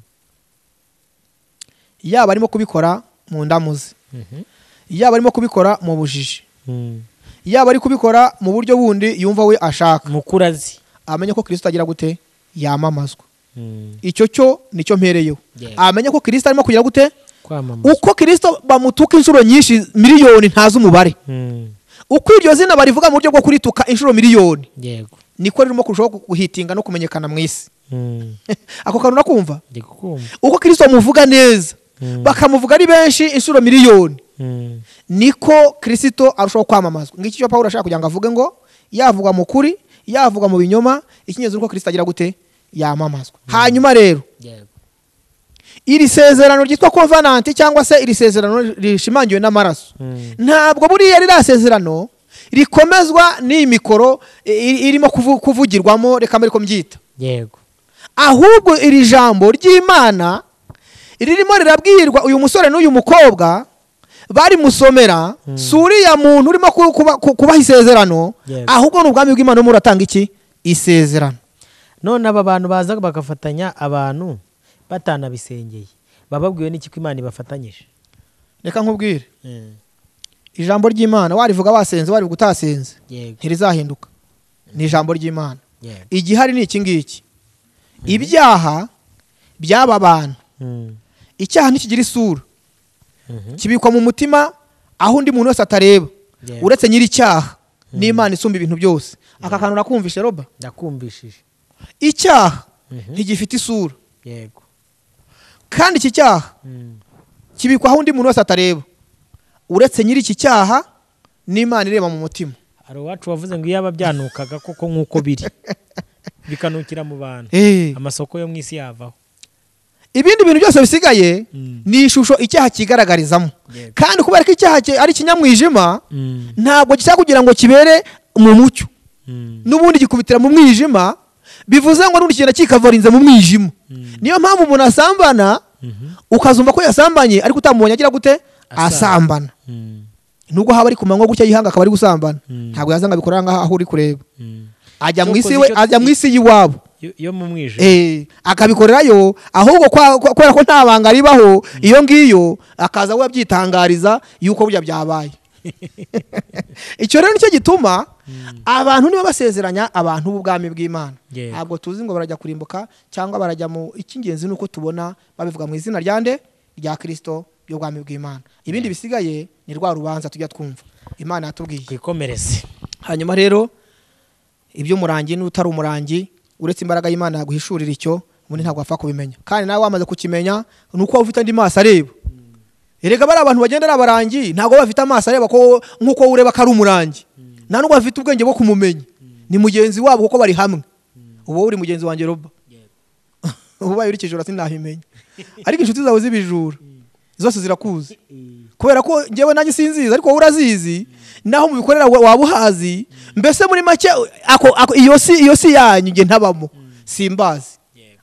yaba arimo kubikora mu ndamu ze Mhm. yaba arimo kubikora mu bujiji Mm. yaba ari kubikora mu buryo bundi yumva we ashaka mukuru azi amenye ko kirisito agira gute yamamazwa Mm. icyo cyo nicyo mpereyeho Yeah. amenye ko kirisito arimo kugira gute kwamamaza uko kirisito bamutuka inshuro nyinshi miliyoni ntazi umubare Mm. uko iryo zina barivuga mu buryo bwo kurituka inshuro miliyoni yego niko ririmo kurushaho guhitinga no kumenyekana mu isi Mm. ako kantu urakumva ndi kukumva uko kirisito bamuvuga neza Mm. bakamuvuga ari benshi inshuro miliyoni Mm. niko kirisito arushaho kwamamazwa ngiki cyo pawulo ashaka kugira ngo avuge ngo yavugwa mu kuri yavugwa mu binyoma icyingenzi nuko kirisito agira gute yamamazwa hanyuma rero yego iri sezerano ryitwa covenant cyangwa se iri sezerano rishimangiwe n'amaraso Mm. ntabwo buriya ririya sezerano rikomezwa n'iyi mikoro i- i- irimo kuvu- kuvugirwamo reka mbe ariko mbyita yego ahubwo iri jambo ry'imana ririmo rirabwirwa uyu musore n'uyu mukobwa barimusomera si uriya muntu urimo ku- kuba- ku- kubaha isezerano Yes. ahubwo ni ubwami bw'imana urimo uratanga iki isezerano none aba bantu baza bagafatanya abantu batanabisengeye bababwiwe n'iki ko imana ibafatanyije reka nkubwire ijambo ry'imana warivuga wasenze warivuga utasenze yego ntirizahinduka ni ijambo ry'imana yego igihari ni iki ngiki ibyaha by'aba bantu Mm. icyaha ntikigira isura Mhm. kibikwa mu mutima aho undi muntu wese atareba Yeah. uretse nyiri icyaha n'imana isumba ibintu byose aka kantu urakumvishe roba ndakumvishije icyaha Mhm. ntigifite isura yego kandi iki cyaha Mm. kibikwa aho undi muntu wese atareba uretse nyiri iki cyaha n'imana ireba mu mutima hari uwacu wavuze ngo iyo aba byanukaga koko nk'uko biri bikanukira mu bantu Eh, amasoko yo mu isi yavaho ibindi bintu byose bisigaye Mm. ni ishusho icyaha kigaragarizamo Yego. kandi kubera ko icyaha ki- ari ikinyamwijima Mm. ntabwo gishaka kugira ngo kibere mu mucyo Mm. n'ubundi gikubitira mu mwijima bivuze ngo n'ubundi kigenda kikavarinze mu mwijima Mm. niyo mpamvu umuntu asambana Mhm. ukazumva ko yasambanye ariko utamubonye agira gute Asambana. asambana Mm. nubwo haba ari ku manywa gutya yihanga akaba ari gusambana Mm. ntabwo yazanga bikorera ngaha aho uri kureba Mm. ajya mu Cyo isi ukoze we icyo- ajya mu isi y'iwabo Yo- yo mu mwijima Eh, akabikorerayo ahubwo kwa- kwa- kubera ko nta banga ribaho iyo ngiyo akaza we abyitangariza yuko burya byabaye icyo rero nicyo gituma abantu niba basezeranya abantu b'ubwami bw'imana Yego. ntabwo tuzi ngo barajya kurimbuka cyangwa barajya mu icy'ingenzi ni uko tubona babivuga mu izina rya nde rya kirisito by'ubwami bw'imana ibindi bisigaye ni rwa rubanza tujya twumva imana yatubwiye twikomereze hanyuma rero iby'umurangi n'utari umurangi uretse imbaraga y'imana yaguhishurira icyo ubundi ntabwo wapfa kubimenya kandi nawe wamaze kukimenya ni uko waba ufite andi maso areba erega bariya abantu bagenda ari abarangi ntabwo baba bafite amaso areba ko- nk'uko wowe ureba ko ari umurangi nta n'ubwo bafite ubwenge bwo kumumenya ni mugenzi wabo kuko bari hamwe uba wowe uri mugenzi wanjye roba ubaye uri kijura sinabimenya ariko inshuti zawe z'ibijura zose zirakuzi kubera ko njyewe nanjye sinzizi ariko wowe urazizi naho mubikorera wa- waba uhazi mbese muri make ako, ako, iyo si iyo si yanyu njye ntabamo simbazi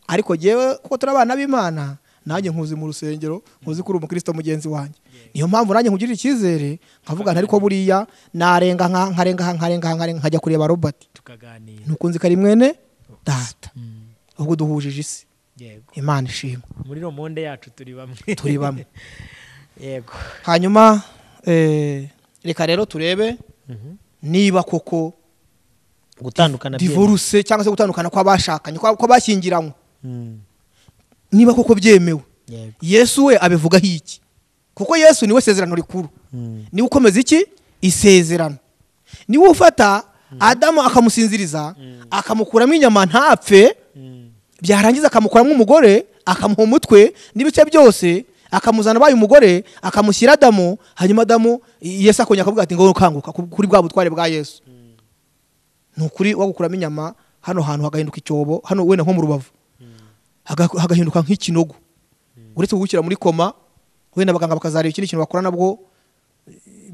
ariko njyewe kuko turi abana b'imana nanjye nkuzi mu rusengero nkuzi kuri umukristo mugenzi wanjye niyo mpamvu nanjye nkugirira icyizere nkavuga nti ariko buriya narenga nka nkarenga nka nkarenga nka nkarenga nkajya kureba robert tukaganira nukunze kari mwene data ahubwo duhujije isi yego imana ishimwe muri romonde yacu turi bamwe turi bamwe yego hanyuma eh, reka rero turebe niba koko gutandukana divorce cyangwa se gutandukana kw'abashakanye kwa- kw'abashyingiranywe byemewe. Mm. niba koko byemewe yego yesu we abivugaho iki kuko yesu niwe sezerano rikuru Mm. niwe ukomeza iki isezerano niwe ufata adamu akamusinziriza akamukuramo inyama ntapfe Mm. byarangiza akamukuramo umugore akamuha umutwe n'ibice byose akamuzana abaye umugore akamushyira adamu hanyuma adamu yesu akongera akavuga ati ngo ukanguka ku- kuri bwa butware bwa yesu ni ukuri wagukuramo inyama hano hantu hagahinduka icyobo hano wenda nko mu rubavu haga- hagahinduka nk'ikinogo uretse kugushyira muri koma wenda abaganga bakazareba ikindi kintu bakora nabwo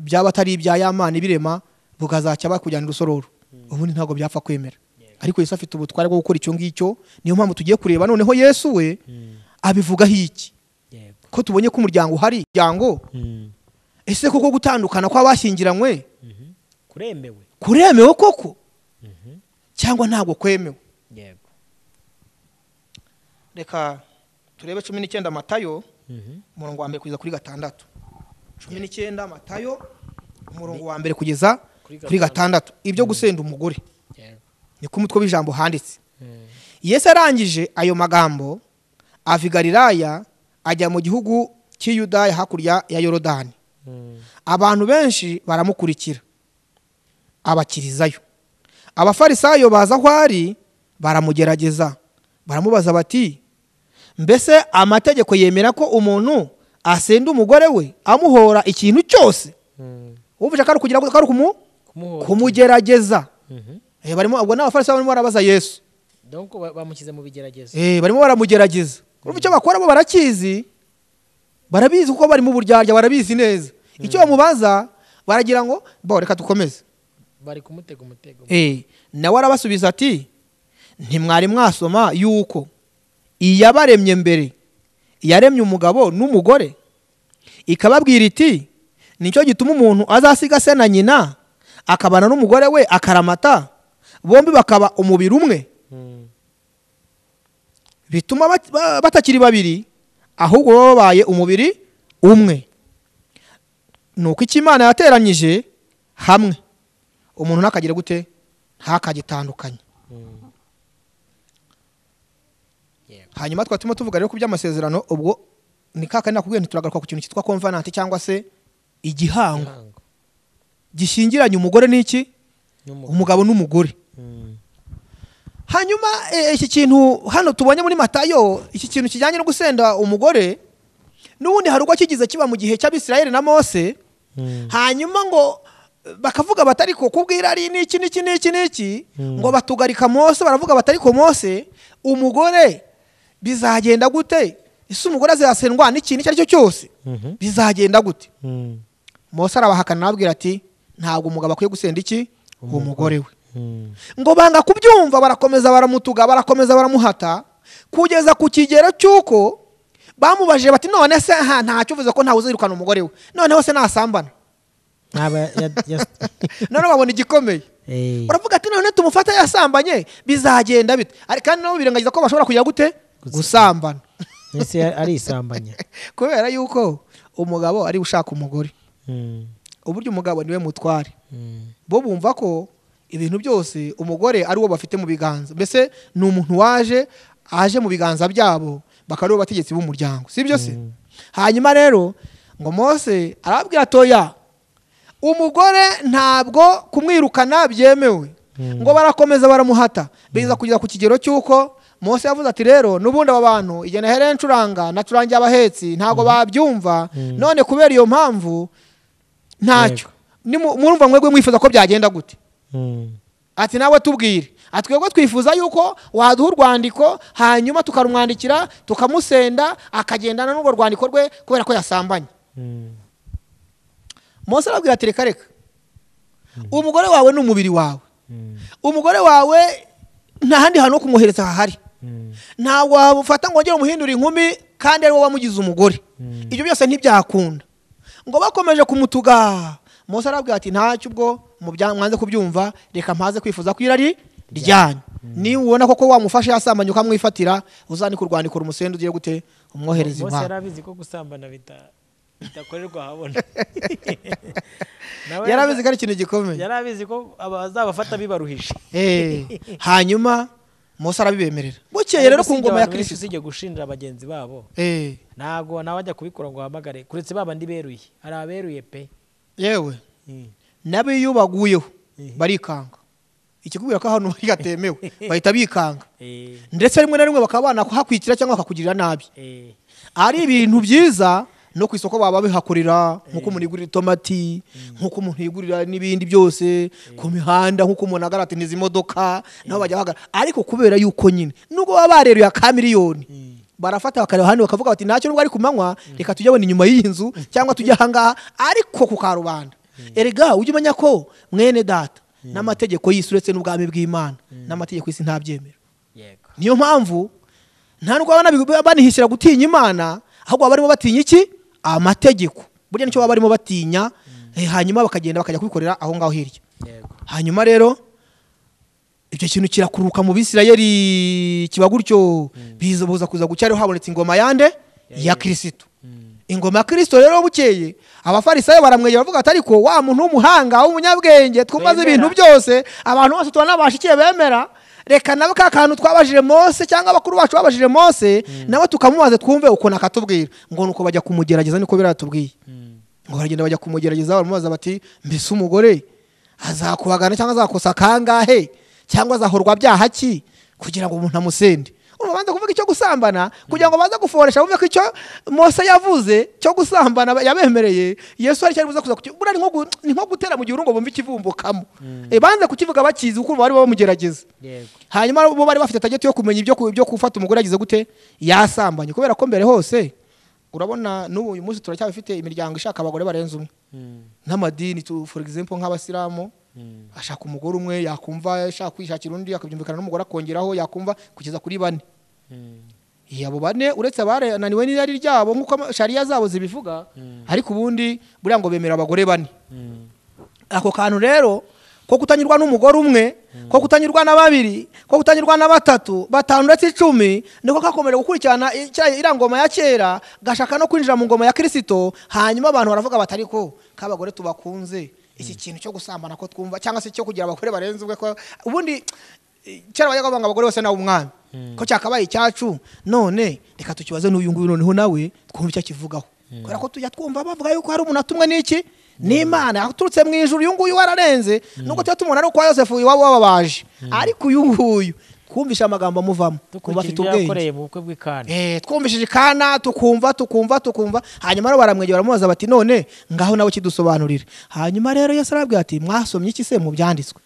byaba atari ibya yamana ibirema bukazacya bakujyana urusororo ubundi ntabwo byapfa kwemera ariko yesu afite ubutware bwo gukora icyo ngicyo niyo mpamvu tugiye kureba noneho yesu we Mm. abivugaho iki yego ko tubonye ko umuryango uhari umuryango Mm. ese koko gutandukana kw'abashyingiranywe Mhm. kuremewe kuremewe koko Mhm. cyangwa ntabwo kwemewe yego reka turebe cumi n'icyenda matayo Mhm. umurongo wa mbere kugeza kuri gatandatu cumi n'icyenda matayo umurongo wa mbere kugeza Kuri kuri gatandatu ibyo gusenda umugore yego niko umutwe w'ijambo handitse Mm. yesu arangije ayo magambo ava i galilaya ajya mu gihugu cy'i yudaya hakurya ya yorodani Mm. abantu benshi baramukurikira abakirizayo abafarisayo baza aho ari baramugerageza baramubaza bati mbese amategeko yemera ko umuntu asenda umugore we amuhora ikintu cyose Mm. wumvise ko ari kugira ko ari kumu- kumuhora kumugerageza Mhm. Eh, barimo ubwo n'abafarisayo barimo barabaza yesu donc ba- bamushyize mu bigeragezo Eh, barimo baramugerageza urumva icyo bakora bo barakizi barabizi kuko bari mu buryarya barabizi neza icyo bamubaza baragira ngo bo reka dukomeze bari kumutega umutego Eh, nawe arabasubiza ati ntimwari mwasoma yuko iyabaremye mbere yaremye umugabo n'umugore ikababwira iti nicyo gituma umuntu azasiga se na nyina akabana n'umugore we akaramata bombi bakaba umubiri umwe Mm. bituma bat- ba- batakiri babiri ahubwo baba babaye umubiri umwe ni uko icyo imana yateranyije hamwe umuntu ntakagira gute ntakagitandukanye Mm. yego hanyuma tukaba turimo tuvuga rero ku by'amasezerano ubwo ni ka kandi nakubwiye ntituragaruka ku kintu cyitwa konvananti cyangwa se igihango Ihangu. gishingiranye umugore n'iki N'umugabo. umugabo n'umugore Mm. hanyuma eh, iki kintu hano tubonye muri matayo iki kintu kijyanye no gusenda umugore n'ubundi hari ubwo kigize kiba mu gihe cy'abisirayeli na mose Mm. hanyuma ngo eh, bakavuga bati ariko kubwira ari n'iki n'iki n'iki n'iki Mm. ngo batugarika mose baravuga bati ariko mose umugore bizagenda gute ese umugore azasendwa n'ikintu icyo ari cyo cyose Mhm. bizagenda gute Mm. mose arabahakana arababwira ati ntabwo umugabo akwiye gusenda iki umugore we Mm. ngo banga kubyumva barakomeza baramutuga barakomeza baramuhata kugeza ku kigero cy'uko bamubajije bati none se aha ntacyo uvuze ko ntawe uzirukana umugore we noneho se nasambana Aba ya- ya- none babona igikomeye Eh, baravuga ati none tumufate yasambanye bizagenda bite Ari- kandi nabo birengagiza ko bashobora kujya gute gusambana ese arisambanya kubera yuko umugabo ari ushaka umugore Mm, uburyo umugabo niwe mutware mm, bo bumva ko ibintu byose umugore ari uwo bafite mu biganza mbese ni umuntu waje aje mu biganza byabo bakaba ari bo bategetsi b'umuryango si byo se hanyuma rero ngo mose arababwira atoya umugore ntabwo kumwirukana byemewe Mm. ngo barakomeza baramuhata biza kugeza ku kigero cy'uko mose yavuze ati rero n'ubundi aba bantu igihe nahereye ncuranga nacurangiye abahetsi ntabwo babyumva Mm. none kubera iyo mpamvu Yego. ntacyo Nimu- murumva mwebwe mwifuza ko byagenda gute mm. ati nawe tubwire atwebwe twifuza yuko waduha urwandiko hanyuma tukarumwandikira tukamusenda akagendana n'urwo rwandiko rwe kubera ko yasambanye Mm. mose arabwira ati reka reka umugore wawe ni umubiri wawe Mm. umugore wawe nta handi hantu ho kumwohereza hahari Mm. ntabwo wabufata ngo wongere umuhindure inkumi kandi ari wowe wamugize umugore Mm. ibyo byose ntibyakunda ngo bakomeje kumutuga mose arabwira ati ntacyo ubwo mubya- mwanze kubyumva reka mpaze kwifuza ko irari ryanyu niba ubona koko wamufashe yasambanye ukamwifatira uzandika urwandiko rumusenda ugiye gute umwohereza Mose yari iwabo abizi ko gusambana bita- bidakorerwa ahabona Nawe yari abizi ko ari ikintu gikomeye yari abizi ko abazabafata bibaruhije Eh, hanyuma mose arabibemerera bukeye rero Ariko ku usibye ngoma ya abantu benshi kirisito usibye gushinja bagenzi babo Eh, ntabwo nawe ajya kubikora ngo uhamagare kuretse babandi beruye hari aberuye pe yewe Mm. nabo iyo baguyeho Mhm. barikanga ikikubwira ko ahantu gatemewe bahita bikanga Eh, ndetse rimwe na rimwe bakaba banakuhakwikira cyangwa bakakugirira nabi eh, ari ibintu byiza no ku isoko baba bihakorera nk'uko umuntu yigurira itomati nk'uko umuntu yigurira n'ibindi byose ku mihanda nk'uko umuntu agaragara izi modoka nabo bajya bahagarara ariko kubera yuko nyine nubwo baba bareruye aka miliyoni Mm. barafata bakareba hano bakavuga bati ntacyo nubwo ari ku manywa reka tujye abona inyuma y'iyi nzu cyangwa tujye ahangaha ariko ku karubanda erega ujye umenya ko mwene data n'amategeko y'isi uretse n'ubwami bw'imana n'amategeko y'isi ntabyemera yego niyo mpamvu nta nubwo abana big- banihisira gutinya imana ahubwo baba barimo batinya iki amategeko burya nicyo baba barimo batinya eh, hanyuma bakagenda bakajya kubikorera aho ngaho hirya yego hanyuma rero icyo kintu kirakuruka mu bisirayeli kiba gutyo biza kuza gucya rero habonetse ingoma yande ya kirisito Mm. ingoma ya kirisito rero bukeye abafarisayo baramwegera bavuga ati ariko wa muntu w'umuhanga w'umunyabwenge twumaze Twemera. ibintu byose abantu bose turanabashikiye bemera reka nawe ka kantu twabajije mose cyangwa abakuru bacu babajije mose nawe tukamubaze twumve ukuntu akatubwira ngo nuko bajya kumugerageza niko biratubwiye Mm. ngo baragenda bajya kumugerageza baramubaza bati mbese umugore azakubagana cyangwa azakosa kangahe cyangwa azahorwa byaha ki kugira ngo umuntu amusende urumva banza kuvuga icyo gusambana kugira ngo baze guforesha bumve ko icyo mose yavuze cyo gusambana yabemereye yesu ari cyari buze kuza kuki- buriya ni nko gu- ni nko gutera mu gihuru ngo bumve ikivumbukamo Eh, banze kukivuga bakizi kuko bari bamugerageza yego hanyuma bo bari bafite tageti yo kumenya ibyo ku- ibyo gufata umugore yagize gute yasambanye kubera ko mbere hose urabona n'ubu uyu munsi turacyabifite imiryango ishaka abagore barenze umwe Mm. n'amadini tu- for example nk'abasilamu Mm. ashaka umugore umwe yakumva ashaka kwishakira undi akabyumvikana n'umugore akongeraho yakumva kugeza kuri bane Mm. Eh, abo bane uretse abarananiwe n'irari ryabo nk'uko ama- shariya zabo zibivuga Mm. ariko ubundi buriya ngo bemera abagore bane Mm. ako kantu rero ko kutanyurwa n'umugore umwe ko kutanyurwa na babiri ko kutanyurwa na batatu batanu ndetse icumi niko kakomeje gukurikirana i- cya- iriya ngoma ya kera gashaka no kwinjira mu ngoma ya kirisito hanyuma abantu baravuga bati ariko k'abagore tubakunze iki kintu cyo gusambana ko twumva cyangwa se cyo kugira abagore barenze umwe ko ubundi eh, kera bajyaga bavuga ngo abagore bose nawe umwami ko cyakabaye icyacu none reka tukibaze n'uyu nguyu noneho nawe twumve icyo akivugaho kubera ko tujya twumva bavuga yuko hari umuntu atumwe n'iki n'imana aturutse mu ijuru uyu nguyu wararenze nubwo tuba tumubona ari ukwa yosefu iwabo wababaje ariko uyu nguyu twumvishe amagambo amuvamo twumva dukurikije afite ibyo ubwenge yakoreye mu bukwe bw'ikana Eh, twumvishije ikana tukumva tukumva tukumva hanyuma rero baramwegera baramubaza bati none ngaho nawe kidusobanurire hanyuma rero yesu arabwira ati mwasomye iki se mu byanditswe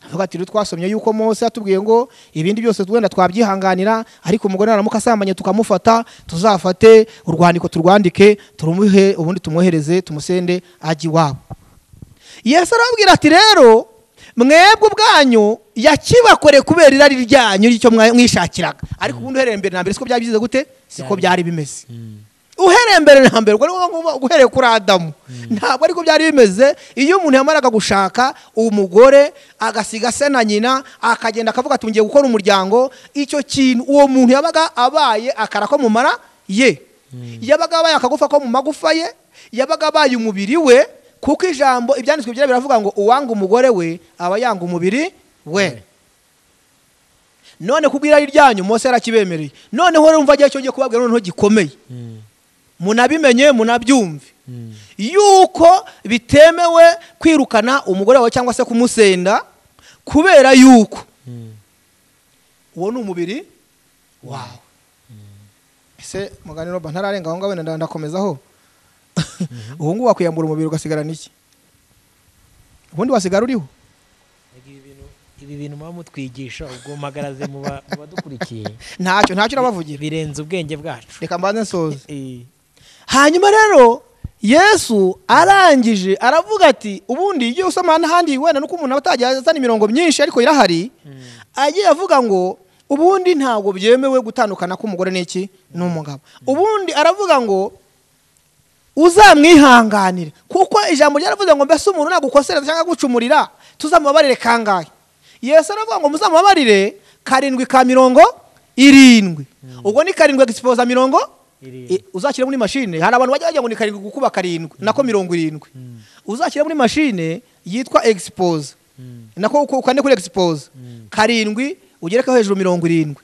avuga ati rero twasomye yuko mose yatubwiye ngo ibindi byose wenda twabyihanganira ariko umugore naramuka asambanye tukamufata tuzafate urwandiko turwandike turumuhe ubundi tumwohereze tumusende ajya iwabo yesu arababwira ati rero mwebwe ubwanyu yakibakore kubera irari ryanyu ry'icyo mwa- mwishakiraga ariko ubundi uhereye mbere na mbere siko byari byize gute siko byari bimeze uhereye mbere na mbere ubwo ni ngombwa guhereye kuri adamu ntabwo ariko byari bimeze iyo umuntu yamaraga gushaka umugore agasiga se na nyina akagenda akavuga ati ngiye gukora umuryango icyo kintu uwo muntu yabaga abaye akara ko mu mara ye yabaga abaye akagufa ko mu magufa ye yabaga abaye umubiri we kuko ijambo ibyanditswe byera biravuga ngo uwanga umugore we aba yanga umubiri we none ku bw'irari ryanyu Mose yarakibemereye noneho rero umva igihe cyongeye kubabwira noneho gikomeye munabimenye munabyumve yuko bitemewe kwirukana umugore wawe cyangwa se kumusenda kubera yuko uwo ni umubiri wawe ese mugani roba ntararenga aho ngaho wenda ndakomezaho ubu ngubu wakwiyambura umubiri ugasigarana iki ubundi wasigara uriho ibi bintu muba mutwigisha ubwo mpagaraze mu ba- mu badukurikiye ntacyo ntacyo urabavugira birenze ubwenge bwacu reka mbanze nsoze Eh, hanyuma rero yesu arangije aravuga ati ubundi iyo usoma n'ahandi wenda nuko umuntu aba atajya azana imirongo myinshi ariko irahari agiye avuga ngo ubundi ntabwo byemewe gutandukana k'umugore n'iki n'umugabo ubundi aravuga ngo uzamwihanganire kuko ijambo ryaravuze ngo mbese umuntu nagukosereza cyangwa agucumurira tuzamubabarire kangahe yesu aravuga ngo muzamubabarire karindwi ka mirongo irindwi ubwo ni karindwi egisipoza mirongo iri- I- uzashyire muri mashine hari abantu bajya bagira ngo ni karindwi gukuba karindwi nako mirongo irindwi uzashyire muri mashine yitwa expose Mm. nako uko- ukande kuri expose karindwi ugerekaho hejuru mirongo irindwi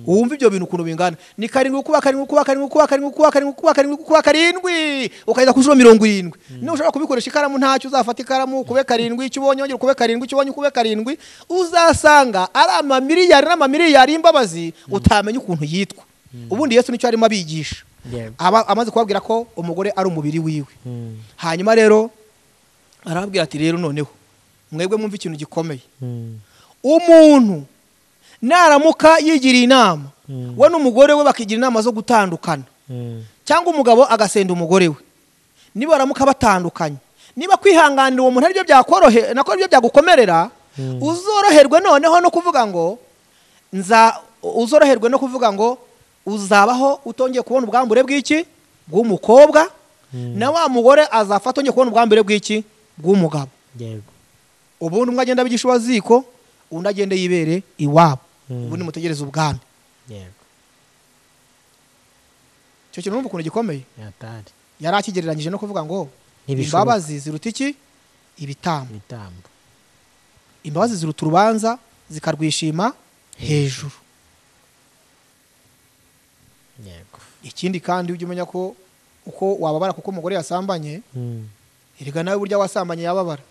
wumva ibyo bintu ukuntu bingana ni karindwi gukuba karindwi gukuba karindwi gukuba karindwi gukuba karindwi gukuba karindwi gukuba karindwi ukageza ku nshuro mirongo irindwi niba ushobora kubikoresha ikaramu ntacyo uzafata ikaramu ukube karindwi icyo ubonye wongera ukube karindwi icyo ubonye ukube karindwi uzasanga ari amamiliyari n'amamiliyari y'imbabazi utamenya ukuntu yitwa ubundi yesu nicyo arimo abigisha Yeah. aba amaze kubabwira ko umugore ari umubiri wiwe Mm. hanyuma rero arababwira ati rero noneho mwebwe mwumve ikintu gikomeye Mm. umuntu naramuka yigiriye inama Mm. we n'umugore we bakigira inama zo gutandukana Mm. cyangwa umugabo agasenda umugore we niba baramuka batandukanye niba kwihanganira uwo muntu aribyo byakorohe nako aribyo byagukomerera Mm. uzoroherwe noneho no kuvuga ngo nza uzoroherwe no kuvuga ngo uzabaho utongeye kubona ubwambure bw'iki bw'umukobwa na wa mugore azapfa atongeye kubona ubwambure bw'iki bw'umugabo yego ubundi umwe agenda abigisha uwaziko undi agenda yibere iwabo Mm. ubundi mutegereze ubwami yego icyo kintu numva ukuntu gikomeye yatari yari akigereranyije no kuvuga ngo Ntibishoboka. imbabazi ziruta iki ibitambo ibitambo imbabazi ziruta urubanza zikarwishima hejuru yego ikindi kandi ujye umenya ko uko wababara kuko umugore yasambanye Mm. erega nawe burya wasambanye yababara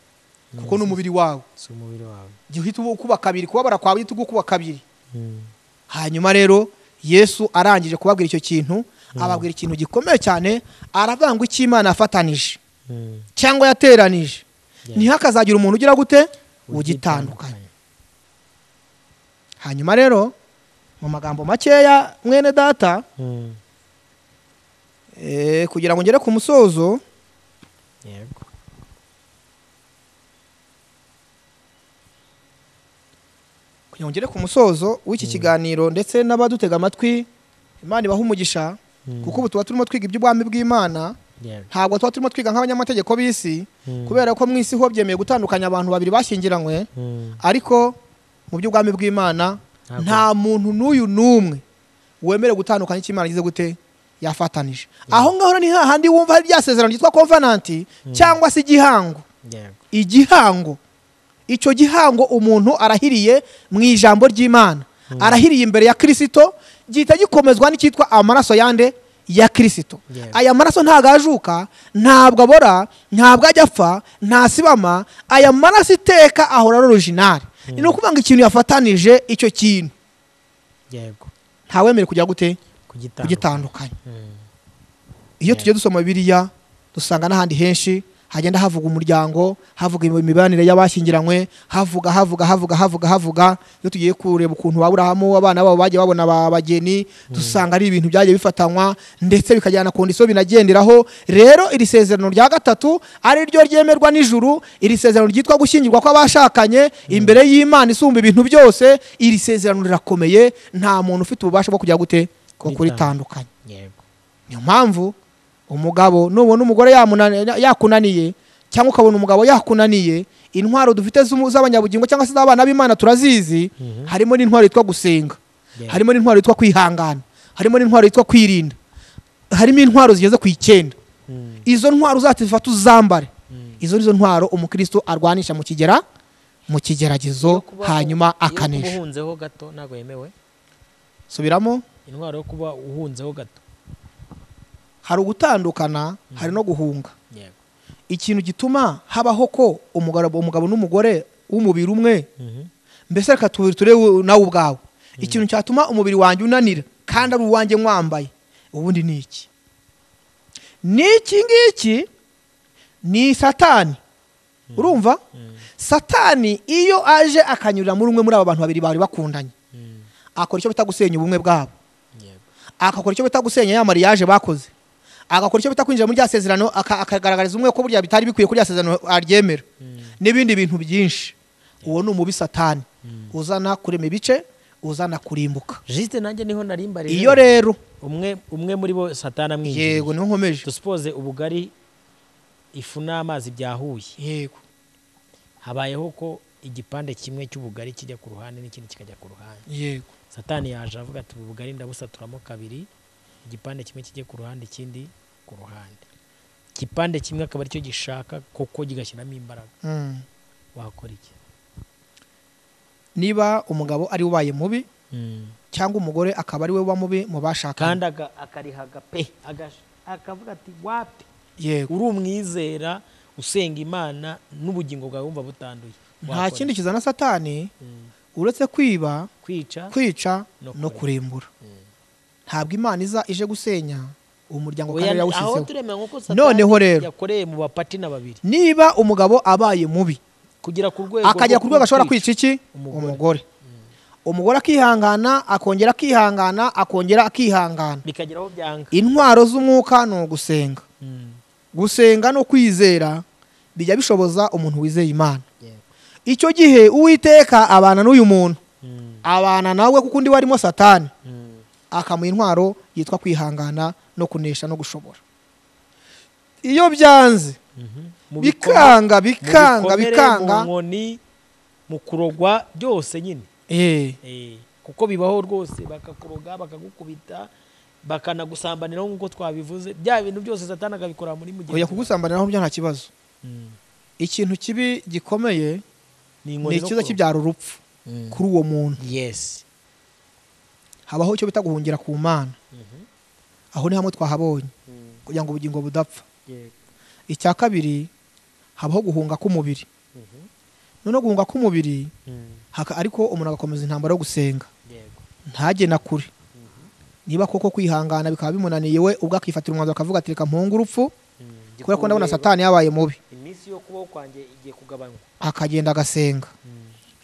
kuko ni umubiri wawe si umubiri wawe igihe uhita uba ukuba kabiri kubabara kwawe uhita uba ukuba kabiri Mm. hanyuma rero yesu arangije kubabwira icyo kintu ababwira ikintu gikomeye cyane aravuga ngo icyo imana yafatanije Mm. cyangwa yateranije Yeah. ntihakazagira umuntu ugira gute ugitandukanye hanyuma rero mu magambo makeya mwene data Mm. eh, kugira ngo ngere ku musozo yego kugira ngo ngere ku musozo w'iki kiganiro ndetse n'abadutega amatwi imana ibaha umugisha Mm. kuko ubu tuba turimo twiga iby'ubwami bw'imana yego ntabwo tuba turimo twiga nk'abanyamategeko b'isi Mm. kubera ko mu isi ho byemeye gutandukanya abantu babiri bashyingiranywe Mm. ariko mu by'ubwami bw'imana Ntabwo. nta muntu n'uyu n'umwe wemerewe gutandukanya icyo imana igize gute yafatanije aho ngaho ni hahandi wumva hari rya sezerano ryitwa komvananti cyangwa se igihango yego igihango icyo gihango umuntu arahiriye mu ijambo ry'imana arahiriye imbere ya kirisito gihita gikomezwa n'icyitwa amaraso yande ya kirisito Yeah. aya maraso ntabwo ajuka ntabwo abora ntabwo ajya apfa ntasibama aya maraso iteka ahora ari orojinari ni ukuvuga ngo ikintu yafatanije icyo kintu yego ntawemere kujya gute kugitandukanya kugitandukanya Mm. iyo tugiye dusoma biriya dusanga n'ahandi henshi hagenda havuga umuryango havuga imibanire y'abashyingiranywe havuga havuga havuga havuga havuga iyo tugiye kureba ukuntu baburahamu abana babo bagiye babona ba bageni dusanga ari ibintu byagiye bifatanywa ndetse bikajyana ku ndisiyo binagenderaho rero iri sezerano rya gatatu ari ryo ryemerwa n'ijuru iri sezerano ryitwa gushyingirwa kw'abashakanye imbere y'imana isumba ibintu byose iri sezerano rirakomeye nta muntu ufite ububasha bwo kujya gute ko Kuritandukanya. kuritandukanya yego niyo mpamvu umugabo nubona umugore yamunani- yakunaniye cyangwa ukabona umugabo yakunaniye intwaro dufite z'umu- z'abanyabugingo cyangwa se z'abana b'imana turazizi harimo n'intwaro yitwa gusenga Yeah. harimo n'intwaro yitwa kwihangana harimo n'intwaro yitwa kwirinda harimo intwaro zigeze ku icyenda Mm. izo ntwaro uzazifata uzambare izo nizo ntwaro umukristo arwanisha mu kigera mu Yo kigeragezo kuba- hanyuma Iyo kuba akanesha uhunzeho gato ntabwo yemewe subiramo intwaro yo kuba uhunzeho gato hari ugutandukana hari no guhunga yego ikintu gituma habaho ko umugabo umugabo n'umugore w'umubiri umwe Mhm. mbese reka tubiri turebe nawe ubwawe ikintu cyatuma umubiri wanjye unanira kandi ari uwanjye mwambaye ubundi ni iki ni iki ngiki ni satani urumva Mm. satani iyo aje akanyurira muri umwe muri aba bantu babiri bari bakundanye Mm. akora icyo bita gusenya ubumwe bwabo yego agakora icyo bita gusenya ya mariage bakoze agakora icyo bita kwinjira muri rya sezerano aka- akagaragariza umwe ko burya bitari bikwiye ko rya sezerano aryemera Mm. n'ibindi bintu byinshi uwo ni umubi satani Mm. uzana kurema ibice uzana kurimbuka jisite nanjye niho narimbarije iyo rero umwe umwe muri bo satana amwinjiriye yego niho nkomeje dusipoze ubugari ifu n'amazi byahuye yego habayeho ko igipande kimwe cy'ubugari kijya ku ruhande n'ikindi kikajya ku ruhande yego satani yaje avuga ati ubu bugari ndabusaturamo kabiri igipande kimwe kijye ku ruhande ikindi ku ruhande igipande kimwe akaba aricyo gishaka kuko kigashyiramo imbaraga Mm. wakora iki niba umugabo ari we ubaye mubi cyangwa umugore akaba ari we uba mubi mu bashakanye kandi aga- akarihaga pe agasha- akavuga ati wapi yego uri umwizera usenga imana n'ubugingo bwawe wumva butanduye nta Wakora kindi iki? kizana satani Mm. uretse kwiba kwica kwica No no kurimbura Mm. ntabwo imana iza ije gusenya umuryango Oya, kandi aho yarawushyizeho turemera nk'uko Noneho Satani rero. yakoreye mu bapati na babiri niba umugabo abaye mubi kugera ku rwego akagera rwo ku rwego ashobora kwica. kwica iki Umugore. umugore umugore akihangana akongera akihangana akongera akihangana bikagera aho byanga intwaro z'umwuka ni ugusenga Mm. gusenga no kwizera bijya bishoboza umuntu wizeye imana Yeah. icyo gihe uwiteka abana n'uyu muntu Mm. abana nawe kuko undi warimo satani Mm. akamuha intwaro yitwa kwihangana no kunesha no gushobora iyo byanze Mhm. Mu bikoma- bikanga mu bikanga bikomere, bikanga mu nkoni mu kurogwa byose nyine Eh, Eh, kuko bibaho rwose bakakuroga bakagukubita bakanagusambaniraho nk'uko twabivuze bya bintu byose satani akabikora muri mugenzi oya we. kugusambaniraho byo nta kibazo Mm. ikintu kibi gikomeye ni ni inkoni zo ikiza kuroga. kibyara urupfu Mm. kuri uwo muntu yes habaho icyo bita guhungira ku mana Mhm. aho ni hamwe twahabonye Mm. kugira ngo ubugingo budapfa Yeah. icya kabiri habaho guhunga k'umubiri Mhm. noneho guhunga k'umubiri Mm. haka- ariko umuntu agakomeza intambara yo gusenga Yego. ntajye na kure niba koko kwihangana bikaba bimunaniye we ubwo akifatira umwanzuro akavuga ati reka mpunge urupfu Mm. kubera ko Gikurureba. ndabona satani yabaye mubi iminsi yo kubaho kwanjye igiye kugabanywa akagenda agasenga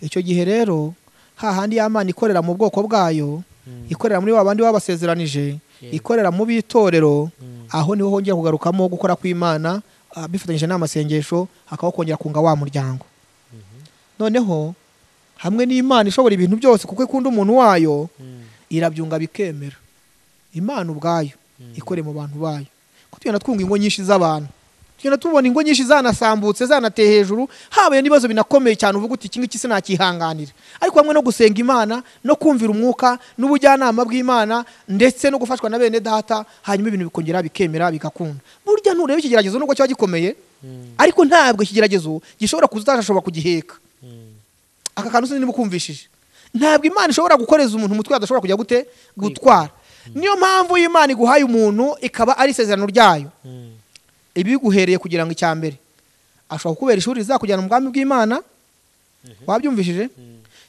icyo gihe rero hahandi y'amana ikorera mu bwoko bwayo ikorera muri wa bandi babasezeranije Yeah. ikorera mu b'itorero Mm. aho niho hongera kugarukamo gukora kw'imana ah, bifatanyije n'amasengesho hakabaho kongera kunga wa muryango noneho hamwe n'imana ishobora ibintu byose kuko ikunda umuntu wayo irabyunga bikemera imana ubwayo ikoreye mu bantu bayo ko tugenda twunga ingo nyinshi z'abantu tugenda tubona ingo nyinshi zanasambutse zanateye hejuru habaye n'ibibazo binakomeye cyane uvuga uti iki ngiki sinakihanganira ariko hamwe no gusenga imana no kumvira umwuka n'ubujyanama bw'imana ndetse no gufashwa na bene data hanyuma ibintu bikongera bikemera bigakunda burya ntureba ikigeragezo nubwo kiba gikomeye ariko ntabwo ikigeragezo gishobora kuzashobora kugiheka aka kantu sinzi niba ukumvishije ntabwo imana ishobora gukoreza umuntu umutwe adashobora kujya gute gutwara niyo mpamvu y'imana iguhaye umuntu ikaba ari isezerano ryayo ibiguhereye kugira ngo icya mbere ashobora kukubera ishuri rizakujyana mu bwami bw'imana wabyumvishije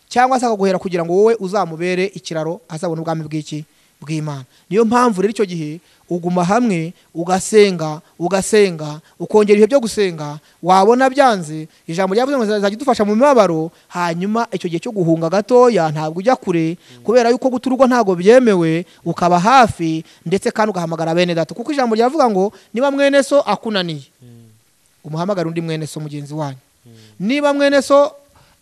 cyangwa se akaguhera kugira ngo wowe uzamubere ikiraro azabona ubwami bw'iki bw'imana niyo mpamvu rero icyo gihe uguma hamwe ugasenga ugasenga ukongera ibihe byo gusenga wabona byanze ijambo ryavuze ngo zizajya idufasha mu mibabaro hanyuma icyo gihe cyo guhunga gatoya ntabwo ujya kure kubera yuko guta urugo ntabwo byemewe ukaba hafi ndetse kandi ugahamagara bene data kuko ijambo ryavuga ngo niba mwene so akunaniye umuhamagare undi mwene so mugenzi wanyu niba mwene so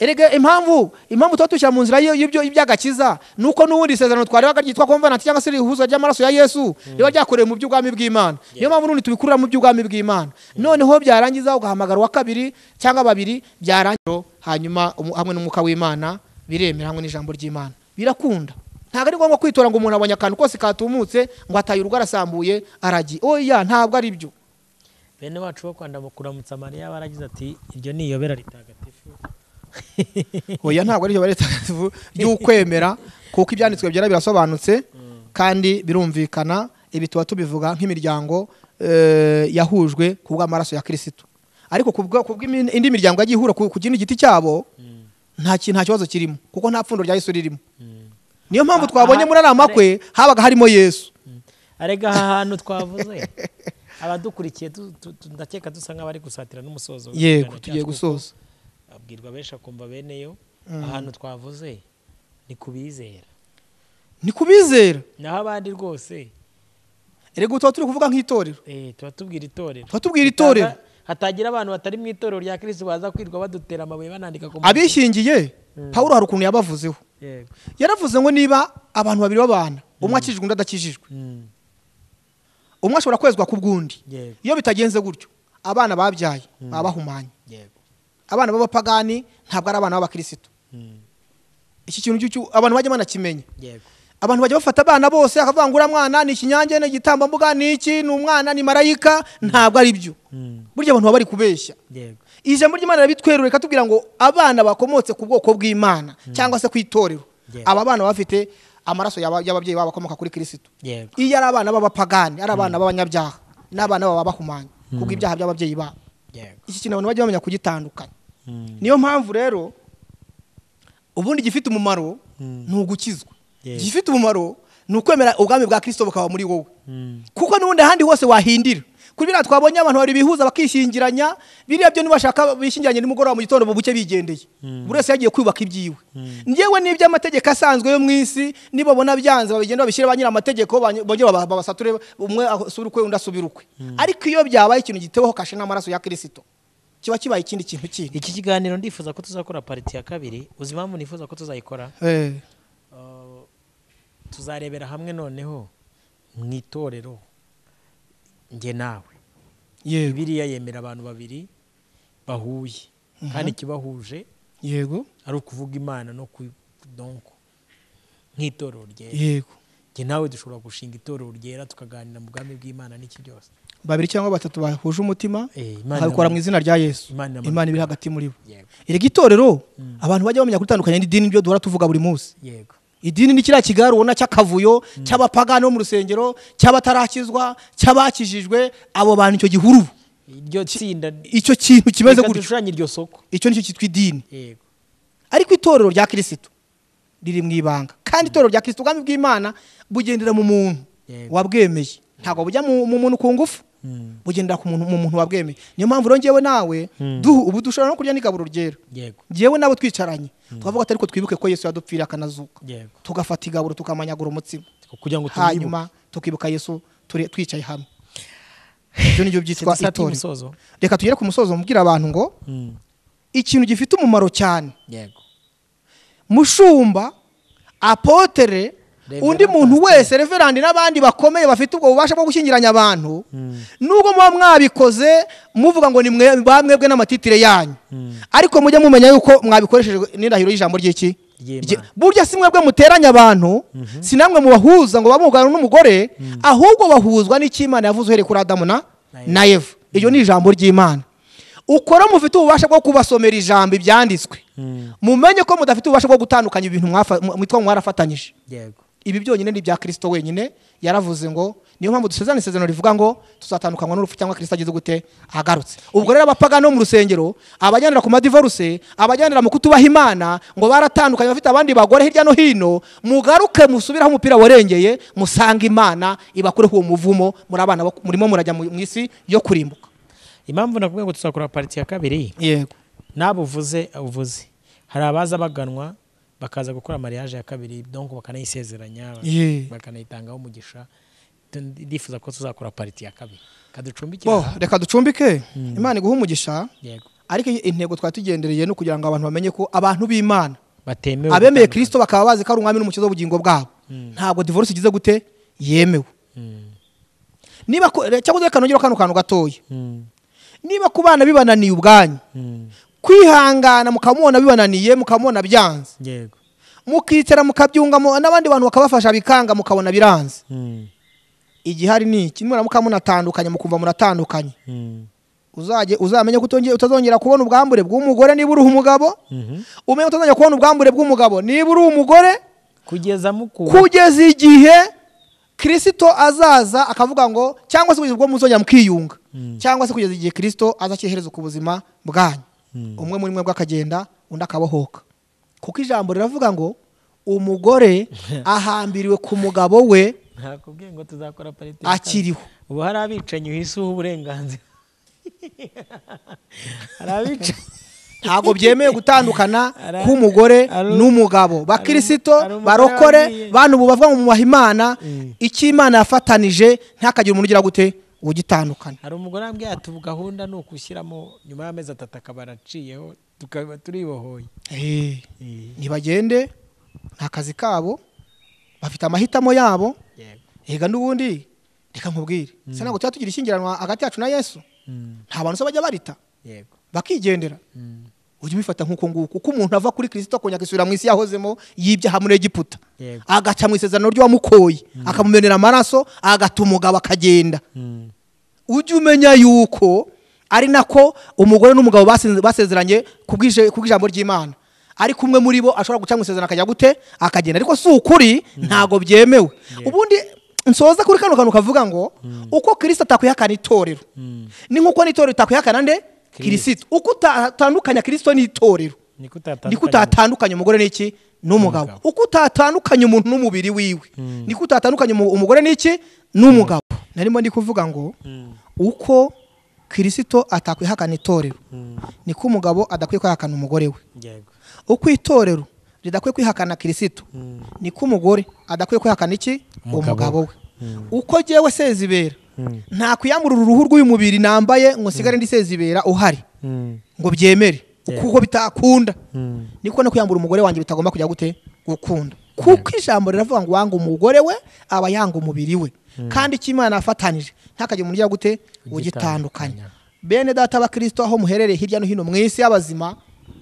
erega impamvu impamvu tuba dushyira mu nzira ye- y'ibyo- iby'agakiza ni uko n'ubundi isezerano twarebaga ryitwa komvananti cyangwa se ihuza ry'amaraso ya yesu riba ryakorewe mu by'ubwami bw'imana niyo mpamvu n'ubundi tubikurira mu by'ubwami bw'imana noneho byarangiza ugahamagara uwa kabiri cyangwa babiri byarangira hanyuma umu- hamwe n'umwuka w'imana biremera hamwe n'ijambo ry'imana birakunda ntabwo ari ngombwa kwitora ngo umuntu abonye akantu kose katumutse ngo ataye urugo arasambuye aragiye oya ntabwo ari byo bene wacu bo kwanda mu kuramutsa mariya baragize ati iryo ni iyobera ritagatifu oya ntabwo ari byo bari itagatifu ry'ukwemera kuko ibyanditswe byera birasobanutse kandi birumvikana ibi tuba tubivuga nk'imiryango eh, yahujwe ku bw'amaraso ya kirisitu ariko ku bwa- ku bw'indi miryango yagiye ihura ku ku kindi giti cyabo nta ki- nta kibazo kirimo kuko nta pfundo rya yesu ririmo niyo mpamvu Ah, twabonye aha- muri ariya makwe habaga harimo yesu arega aha hantu twavuze abadukurikiye tu- tu- tu- ndakeka dusa nk'abari gusatira n'umusozo yego w'ikiganiro tugiye cyacu gusoza kuko abwirwa benshi akumva beneyo ahantu twavuze ni kubizera ni kubizera naho abandi rwose erega ubu tuba turi kuvuga nk'itorero eh, tuba tubwira itorero tuba tubwira itorero Hataza- hatagira abantu batari mu itorero rya kirisitu baza kwirwa badutera amabuye banandika ku muntu. abishingiye pawuro hari ukuntu yabavuzeho Yego. yaravuze ngo niba abantu babiri babana umwe akijijwe undi adakijijwe Mm, umwe ashobora kwezwa ku bw'undi Yego. iyo bitagenze gutyo abana babyaye baba bahumanye yego abana b'abapagani ntabwo ari abana b'abakirisitu Mm, iki kintu cy'ucyu- abantu bajya banakimenya yego abantu bajya bafata abana bose akavuga ngo uriya mwana ni ikinyange ni igitambambuga ni iki ni umwana ni marayika ntabwo ari byo Mm, burya abantu baba bari kubeshya yego ijambo ry'imana rikatubwira tubwira ngo abana bakomotse ku bwoko bw'imana cyangwa se ku itorero Yeah. aba bana baba bafite amaraso y'aba- y'ababyeyi babo akomoka kuri kirisitu yego iyo ari abana b'abapagani ari abana b'abanyabyaha n'abana baba bahumanya kubwo ibyaha by'ababyeyi babo yego iki kintu abantu bajya bamenya kugitandukanya Mm, niyo mpamvu rero ubundi igifite umumaro Mm. ni ugukizwa Yeah. igifite umumaro ni ukwemera ubwami bwa kirisito bukaba muri wowe mm, kuko n'ubundi ahandi hose wahindira kuri biriya twabonye abantu babiri bihuza bakishingiranya biriya byo nibashaka bishingiranye nimugoroba mu gitondo mu buke bigendeye buri wese yagiye kwiyubaka ibyiwe ngewe n'iby'amategeko asanzwe yo mu isi nibabona byanze babigenda babishyire ba nyir'amategeko bany- bongere baba- babasature umwe asubire ukwe undi asubire ukwe ariko iyo byabaye ikintu giteweho kashe n'amaraso ya kirisito kiba kibaye ikindi kintu kindi iki kiganiro ndifuza ko tuzakora pariti ya kabiri uzi impamvu nifuza ko tuzayikora Uh, tuzarebera hamwe noneho mu itorero njye nawe yego biriya yemera abantu babiri bahuye kandi ikibahuje yego ari ukuvuga imana no ku- donko nk'itorero ryera yego njye nawe dushobora gushinga itorero ryera tukaganira mu bwami bw'imana n'iki byose babiri cyangwa batatu bahuje umutima Eh, Imana bakabikora mu inama- izina rya yesu Imana inama- imana iri hagati muri bo yego erega itorero abantu bajya bamenya gutandukanya n'idini nibyo duhora tuvuga buri munsi yego idini ni kiriya kigare ubona cy'akavuyo cy'abapagani bo mu rusengero cy'abatarakizwa cy'abakijijwe abo bantu icyo gihuru iryo tsinda icyo kintu kimeze Reka gutyo dushushanye iryo soko icyo nicyo cyitwa idini yego ariko itorero rya kirisitu riri mu ibanga kandi itorero rya kirisitu ubwami bw'imana bugendera mu muntu Yego. wabwemeye ntabwo bujya mu mu muntu ku ngufu bugendera ku muntu mu muntu wabwemeye niyo mpamvu rero ngewe nawe duhu ubu dushobora no kurya n'igaburo ryera yego ngewe nabo twicaranye twavuga ati ariko twibuke ko yesu yadupfira akanazuka yego tugafata igaburo tukamanyagura umutsima kugira ngo tubibuke. hanyuma tukibuka yesu turi- twicaye hamwe ibyo nibyo byitwa Sitati itorero y'umusozo. reka tugere ku musozo mubwira abantu ngo Mm, ikintu gifite umumaro cyane yego mushumba apotere Reverend undi muntu wese reverandi n'abandi bakomeye bafite ubwo bubasha bwo gushyingiranya abantu nubwo muba mwabikoze muvuga ngo ni mwe ba mwebwe n'amatitire yanyu ariko mujye mumenya yuko mwabikoresheje n'indahiro y'ijambo ry'iki Ry'Imana. Rye- burya si mwebwe muteranya abantu si namwe mubahuza ngo bamugana n'umugore ahubwo bahuzwa n'icy'imana yavuze uhereye kuri adamu na Na na eva iryo ni ijambo ry'imana ukora mufite ububasha bwo kubasomera ijambo ibyanditswe mumenye ko mudafite ububasha bwo gutandukanya ibintu mwafa- mu- mwitwa ngo mwarafatanyije yego ibi byonyine ni ibya kirisito wenyine yaravuze ngo niyo mpamvu dusezerana isezerano rivuga ngo tuzatandukanywa n'urupfu cyangwa kirisito ageze gute agarutse ubwo rero abapagani bo mu rusengero abajyanira ku madivoruse abajyanira mu kutubaha imana ngo baratandukanye bafite abandi bagore hirya no hino mugaruke musubire aho umupira warengeye musange imana ibakureho uwo muvumo muri abana bo- murimo murajya mu mu isi yo kurimbuka impamvu nakubwiye ngo tuzakora pariti ya kabiri yego nabo uvuze uvuze hari abaza baganwa bakaza gukora mariage ya kabiri donc bakanayisezeranya Ye. bakanayitangaho umugisha Tu- ndifuza ko tuzakora pariti ya kabiri kaducumbikira bo reka ducumbike imana iguha umugisha yego ariko intego twari tugendereye no kugira ngo abantu bamenye ko abantu b'imana batemewe abemeye gutandukana. kirisito bakaba bazi ko ari umwami n'umukiza w'ubugingo bwabo ntabwo divorce igize gute yemewe niba ku- re- cyangwa reka nongere kano kantu gatoya Mm, niba ku bana bibananiye ubwanyu mm, kwihangana mukamubona bibananiye mukamubona byanze yego mukicara mukabyungamo n'abandi bantu bakabafasha bikanga mukabona biranze Mm, igihari ni iki nimuramuka munatandukanye mukumva muratandukanye mm, uzajye uzamenye ko utonge- utazongera kubona ubwambure bw'umugore niba uri umugabo mhm. umenye ko utazongera kubona ubwambure bw'umugabo niba uri umugore kugeza mukuru kugeza igihe kirisito azaza akavuga ngo cyangwa se kugeza ubwo muzongera mukiyunga cyangwa se kugeza igihe kirisito aza akihereza ku buzima bwanyu umwe muri mwe bw'akagenda undi akabohoka kuko ijambo riravuga ngo umugore ahambiriwe ku mugabo we ntakubwiye ngo tuzakora parite akiriho ubu hari abicanyi uhisuha uburenganzira hari abicanyi ntabwo byemewe gutandukana Ara- k'umugore aru- n'umugabo bakirisito aru- umugore barokore wabwiye. bantu bubavwa mu mwubaha imana Mm. icyo imana yafatanije ntihakagire umuntu ugira gute ugitandukana hari umugore wambwiye ati ubu gahunda ni ukushyiramo nyuma y'amezi atatu akaba araciyeho tukaba turibohoye Eh. ntibagende nta kazi kabo bafite amahitamo yabo yego ega n'ubundi reka nkubwire se ntabwo tuba tugira ishyingiranwa hagati yacu na yesu Mm, nta bantu se bajya barita yego bakigendera Mm, ujye ubifata nk'uko nguko uko umuntu ava kuri kirisito akongera akisubira mu isi yahozemo yibyaha muri egiputa yego agaca mu isezerano ry'uwamukoye akamumenera amaraso agata umugabo akagenda Mm, ujye umenya yuko ari nako umugore n'umugabo basenze- basezeranye ku bw'ije- ku bw'ijambo ry'imana ariko umwe muri bo ashobora guca mu isezerano akajya gute akagenda ariko si ukuri ntabwo byemewe ubundi nsoza kuri kano kantu kavuga ngo uko kirisita atakwihakana itorero mm. ni nk'uko n'itorero itakwihakana nde kirisito uko utatandukanya kirisito n'itorero niko utatandukanye niko utatandukanye umugore n'iki n'umugabo N'umugabo. uko utatandukanye umuntu n'umubiri wiwe niko utatandukanye umu- umugore n'iki n'umugabo narimo ndi kuvuga ngo Mm, uko kirisito atakwihakana itorero mm, niko umugabo adakwiye kwihakana umugore we yego uko itorero ridakwiye kwihakana kirisito Mm, niko umugore adakwiye kwihakana iki Umugabo umugabo we Mm. uko jyewe sezibera Mm. nta kwiyamburira uruhu rw'uyu mubiri nambaye ngo nsigare ndi sezibera uhari mm, ngo byemere Yeah. kuko bitakunda mm, niko no kwiyambura umugore wanjye bitagomba kujya gute gukunda kuko ijambo riravuga ngo wanga umugore we aba yanga umubiri we kandi icyo imana yafatanije ntakajya umuntu ujya gute ugitandukanya Ugitandukanya. bene data abakristo aho muherereye hirya no hino mu isi y'abazima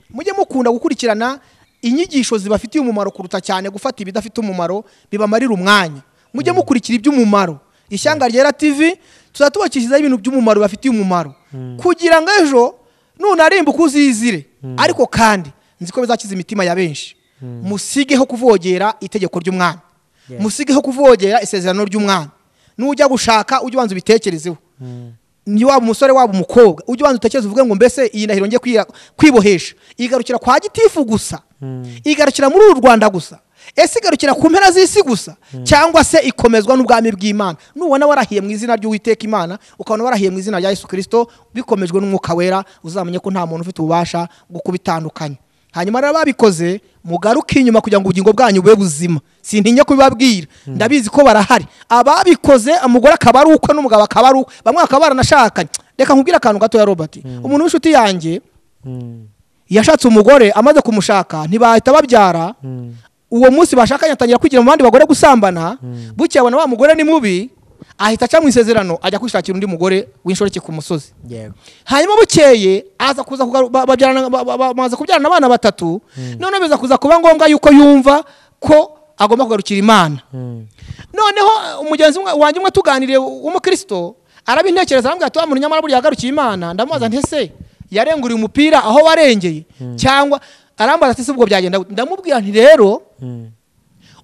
mujye mukunda gukurikirana inyigisho zibafitiye umumaro kuruta cyane gufata ibidafite umumaro bibamarira umwanya mujye mukurikira iby'umumaro ishyanga ryera tv tuzajya tubakishizaho ibintu by'umumaro bibafitiye umumaro kugira ngo ejo nunarimbuka uzizire ariko kandi nzi ko bizakiza imitima ya benshi musigeho kuvogera itegeko ry'umwana Yeah. musigeho kuvogera isezerano ry'umwana nujya gushaka ujye ubanza ubitekerezeho mm, ni waba umusore waba umukobwa ujye ubanza utekereze uvuge ngo mbese iyi ndahiro ngiye kwiya- kwibohesha igarukira kwa gitifu gusa Mm. igarukira muri uru rwanda gusa ese igarukira ku mpera z'isi gusa cyangwa se ikomezwa n'ubwami bw'imana nubona warahiye mu izina ry'uwiteka imana ukabona warahiye mu izina rya yesu kirisito bikomejwe n'umwuka wera uzamenye ko nta muntu ufite ububasha bwo kubitandukanya hanyuma rero babikoze mugaruke inyuma kugira ngo ubugingo bwanyu bube buzima sintinya kubibabwira ndabizi ko barahari ababikoze umugore akaba ari ukwe n'umugabo akaba ari ukwe bamwe bakaba baranashakanye reka nkubwire akantu gatoya robert umuntu w'inshuti yanjye mm, yashatse umugore amaze kumushaka ntibahita babyara mm, uwo munsi bashakanye atangira kwigira mu bandi bagore gusambana bukeye abona wa mugore ni mubi ahita aca mu isezerano ajya kwishakira undi mugore w'inshoreke ku musozi yego hanyuma bukeye aza kuza kugaru- ba- babyarana- ba- ba- ba- bamaze kubyarana abana batatu noneho biza kuza kuba ngombwa yuko yumva ko agomba kugarukira imana Mm, noneho uh, umugenzi umwe- wanjye umwe tuganiriye w'umukristo arabintekereza arambwira ati wa muntu nyamara burya yagarukiye imana ndamubaza nti ese yarenguriye umupira aho warengeye cyangwa arambaza ati se ubwo byagenda gute?" ndamubwira nti rero mm,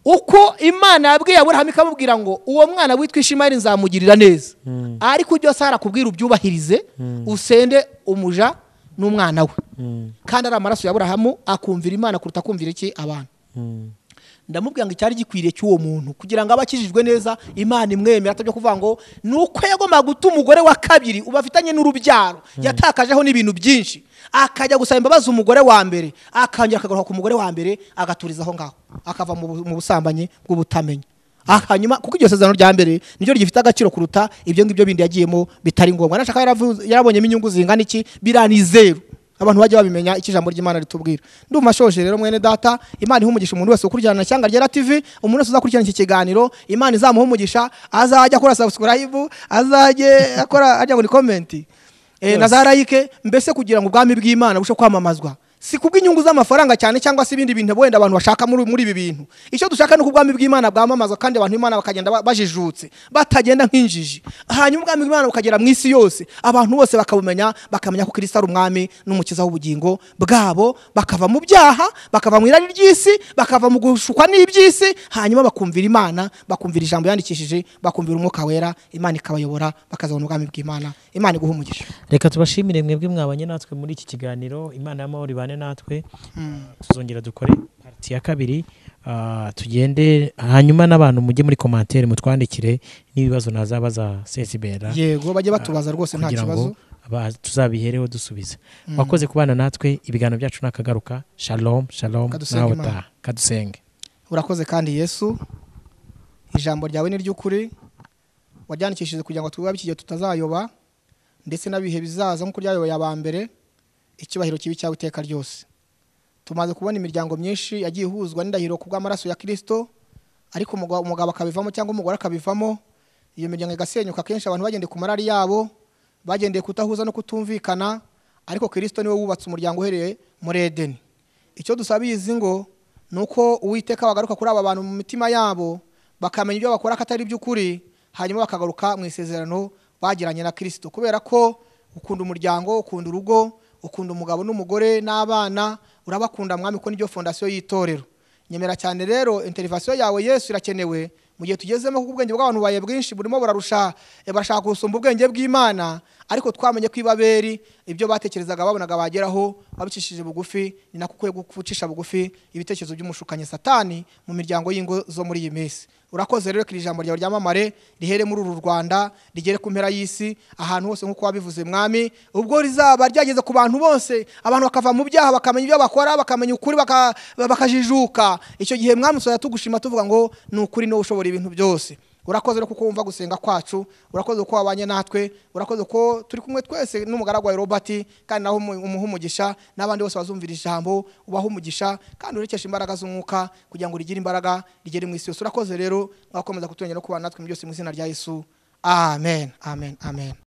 uko imana yabwiye aburahamu ikamubwira ngo uwo mwana witwa ishimayeli nzamugirira neza Mm. ariko byose harakubwira ubyubahirize usende umuja n'umwana we mm, kandi ari amaraso ya aburahamu akumvira imana kuruta kumvira iki abantu mm, ndamubwira ngo icyari gikwiriye cy'uwo muntu kugira ngo abe akijijwe neza imana imwemera atabyo kuvuga ngo ni uko yagombaga guta umugore wa kabiri ubu afitanye n'urubyaro yatakajeho n'ibintu byinshi akajya gusaba imbabazi umugore wa mbere akongera akagaruka ku mugore wa mbere agaturiza aho ngaho akava mu bu- mu busambanyi bw'ubutamenya Ah, hanyuma kuko iryo sezerano rya mbere niryo rigifite agaciro kuruta ibyo ngibyo bindi yagiyemo bitari ngombwa nashaka yaravu- yarabonyemo inyungu zingana iki birani zeru abantu bajya babimenya icyo ijambo ry'imana ritubwira ndumva shoje rero mwene data imana iha umugisha umuntu wese ukurikirana ishyanga rya tv umuntu wese uzakurikirana iki kiganiro imana izamuha umugisha azajya akora subscribe azajye akora ajya ngo ni komenti Eh, na za rayike mbese kugira ngo ubwami bw'imana bushe kwamamazwa si kubw'inyungu z'amafaranga cyane cyangwa se ibindi bintu wenda abantu bashaka muri muri ibi bintu icyo dushaka ni uko ubwami bw'imana bwamamazwa kandi abantu b'imana bakagenda ba- bajijutse batagenda nk'injiji hanyuma ubwami bw'imana bukagera mu isi yose abantu bose bakabumenya bakamenya ko kirisita ari umwami n'umukiza w'ubugingo bwabo bakava mu byaha bakava mu irari ry'isi bakava mu gushukwa n'iby'isi hanyuma bakumvira imana bakumvira ijambo yandikishije bakumvira umwuka wera imana ikabayobora bakazabona ubwami bw'imana imana iguha umugisha reka tubashimire mwebwe mwabanye natwe muri iki kiganiro imana y'amahoro ibane natwe tuzongera dukore pariti ya kabiri ah, tugende hanyuma n'abantu mujye muri komantere mutwandikire n'ibibazo nazaba za sesibera yego bajye batubaza rwose nta kugira kibazo ngo aba- tuzabihereho dusubiza wakoze kubana natwe ibiganiro byacu nakagaruka shalom shalom Kadusenge nawe Imana. utaha kadusenge urakoze kandi yesu ijambo ryawe ni ry'ukuri waryandikishije kugira ngo twibabe iki gihe tutazayoba ndetse n'abihe bizaza nk'uko ryayoboye aba mbere icyubahiro kibi cyawe iteka ryose tumaze kubona imiryango myinshi yagiye ihuzwa n'indahiro ku bw'amaraso ya kirisito ariko umugabo umugabo akabivamo cyangwa umugore akabivamo iyo miryango igasenyuka akenshi abantu bagendeye ku marari yabo bagendeye kutahuza no kutumvikana ariko kirisito niwe wubatse umuryango uhereye muri edeni icyo dusabiye izi ngo ni uko uwiteka wagaruka kuri aba bantu mu mitima yabo bakamenya ibyo bakora ko atari iby'ukuri hanyuma bakagaruka mu isezerano bagiranye na kirisito kubera ko ukunda umuryango ukunda urugo ukunda umugabo n'umugore n'abana urabakunda mwami ko nibyo fondasiyo y'itorero nyemera cyane rero interivasiyo yawe yesu irakenewe mu gihe tugezemo kuko ubwenge bw'abantu bubaye bwinshi burimo burarusha barashaka gusumba ubwenge bw'imana ariko twamenye ko ibaberi ibyo batekerezaga babonaga bageraho babicishije bugufi ni nako ukwiye gucisha bugufi ibitekerezo by'umushukanyi satani mu miryango y'ingo zo muri iyi minsi urakoze rero ko iri jambo ryawe ryamamare rihere muri uru rwanda rigere ku mpera y'isi ahantu hose nk'uko wabivuze mwami ubwo rizaba ryageze ku bantu bose abantu bakava mu byaha bakamenya ibyo bakora bakamenya ukuri baka- bakajijuka icyo gihe mwami tuzajya tugushima tuvuga ngo ni ukuri niwe ushobora ibintu byose urakoze rero kuko wumva gusenga kwacu urakoze ko wabanye natwe urakoze ko turi kumwe twese n'umugaragu wawe robert kandi nawe umu- umuha umugisha n'abandi bose bazumvira ijambo ubaha umugisha kandi urekeshe imbaraga z'umwuka kugira ngo rigire imbaraga rigere mu isi yose urakoze rero mwakomeza kutumenyera no kubana natwe mu byose mu izina rya yesu amen amen amen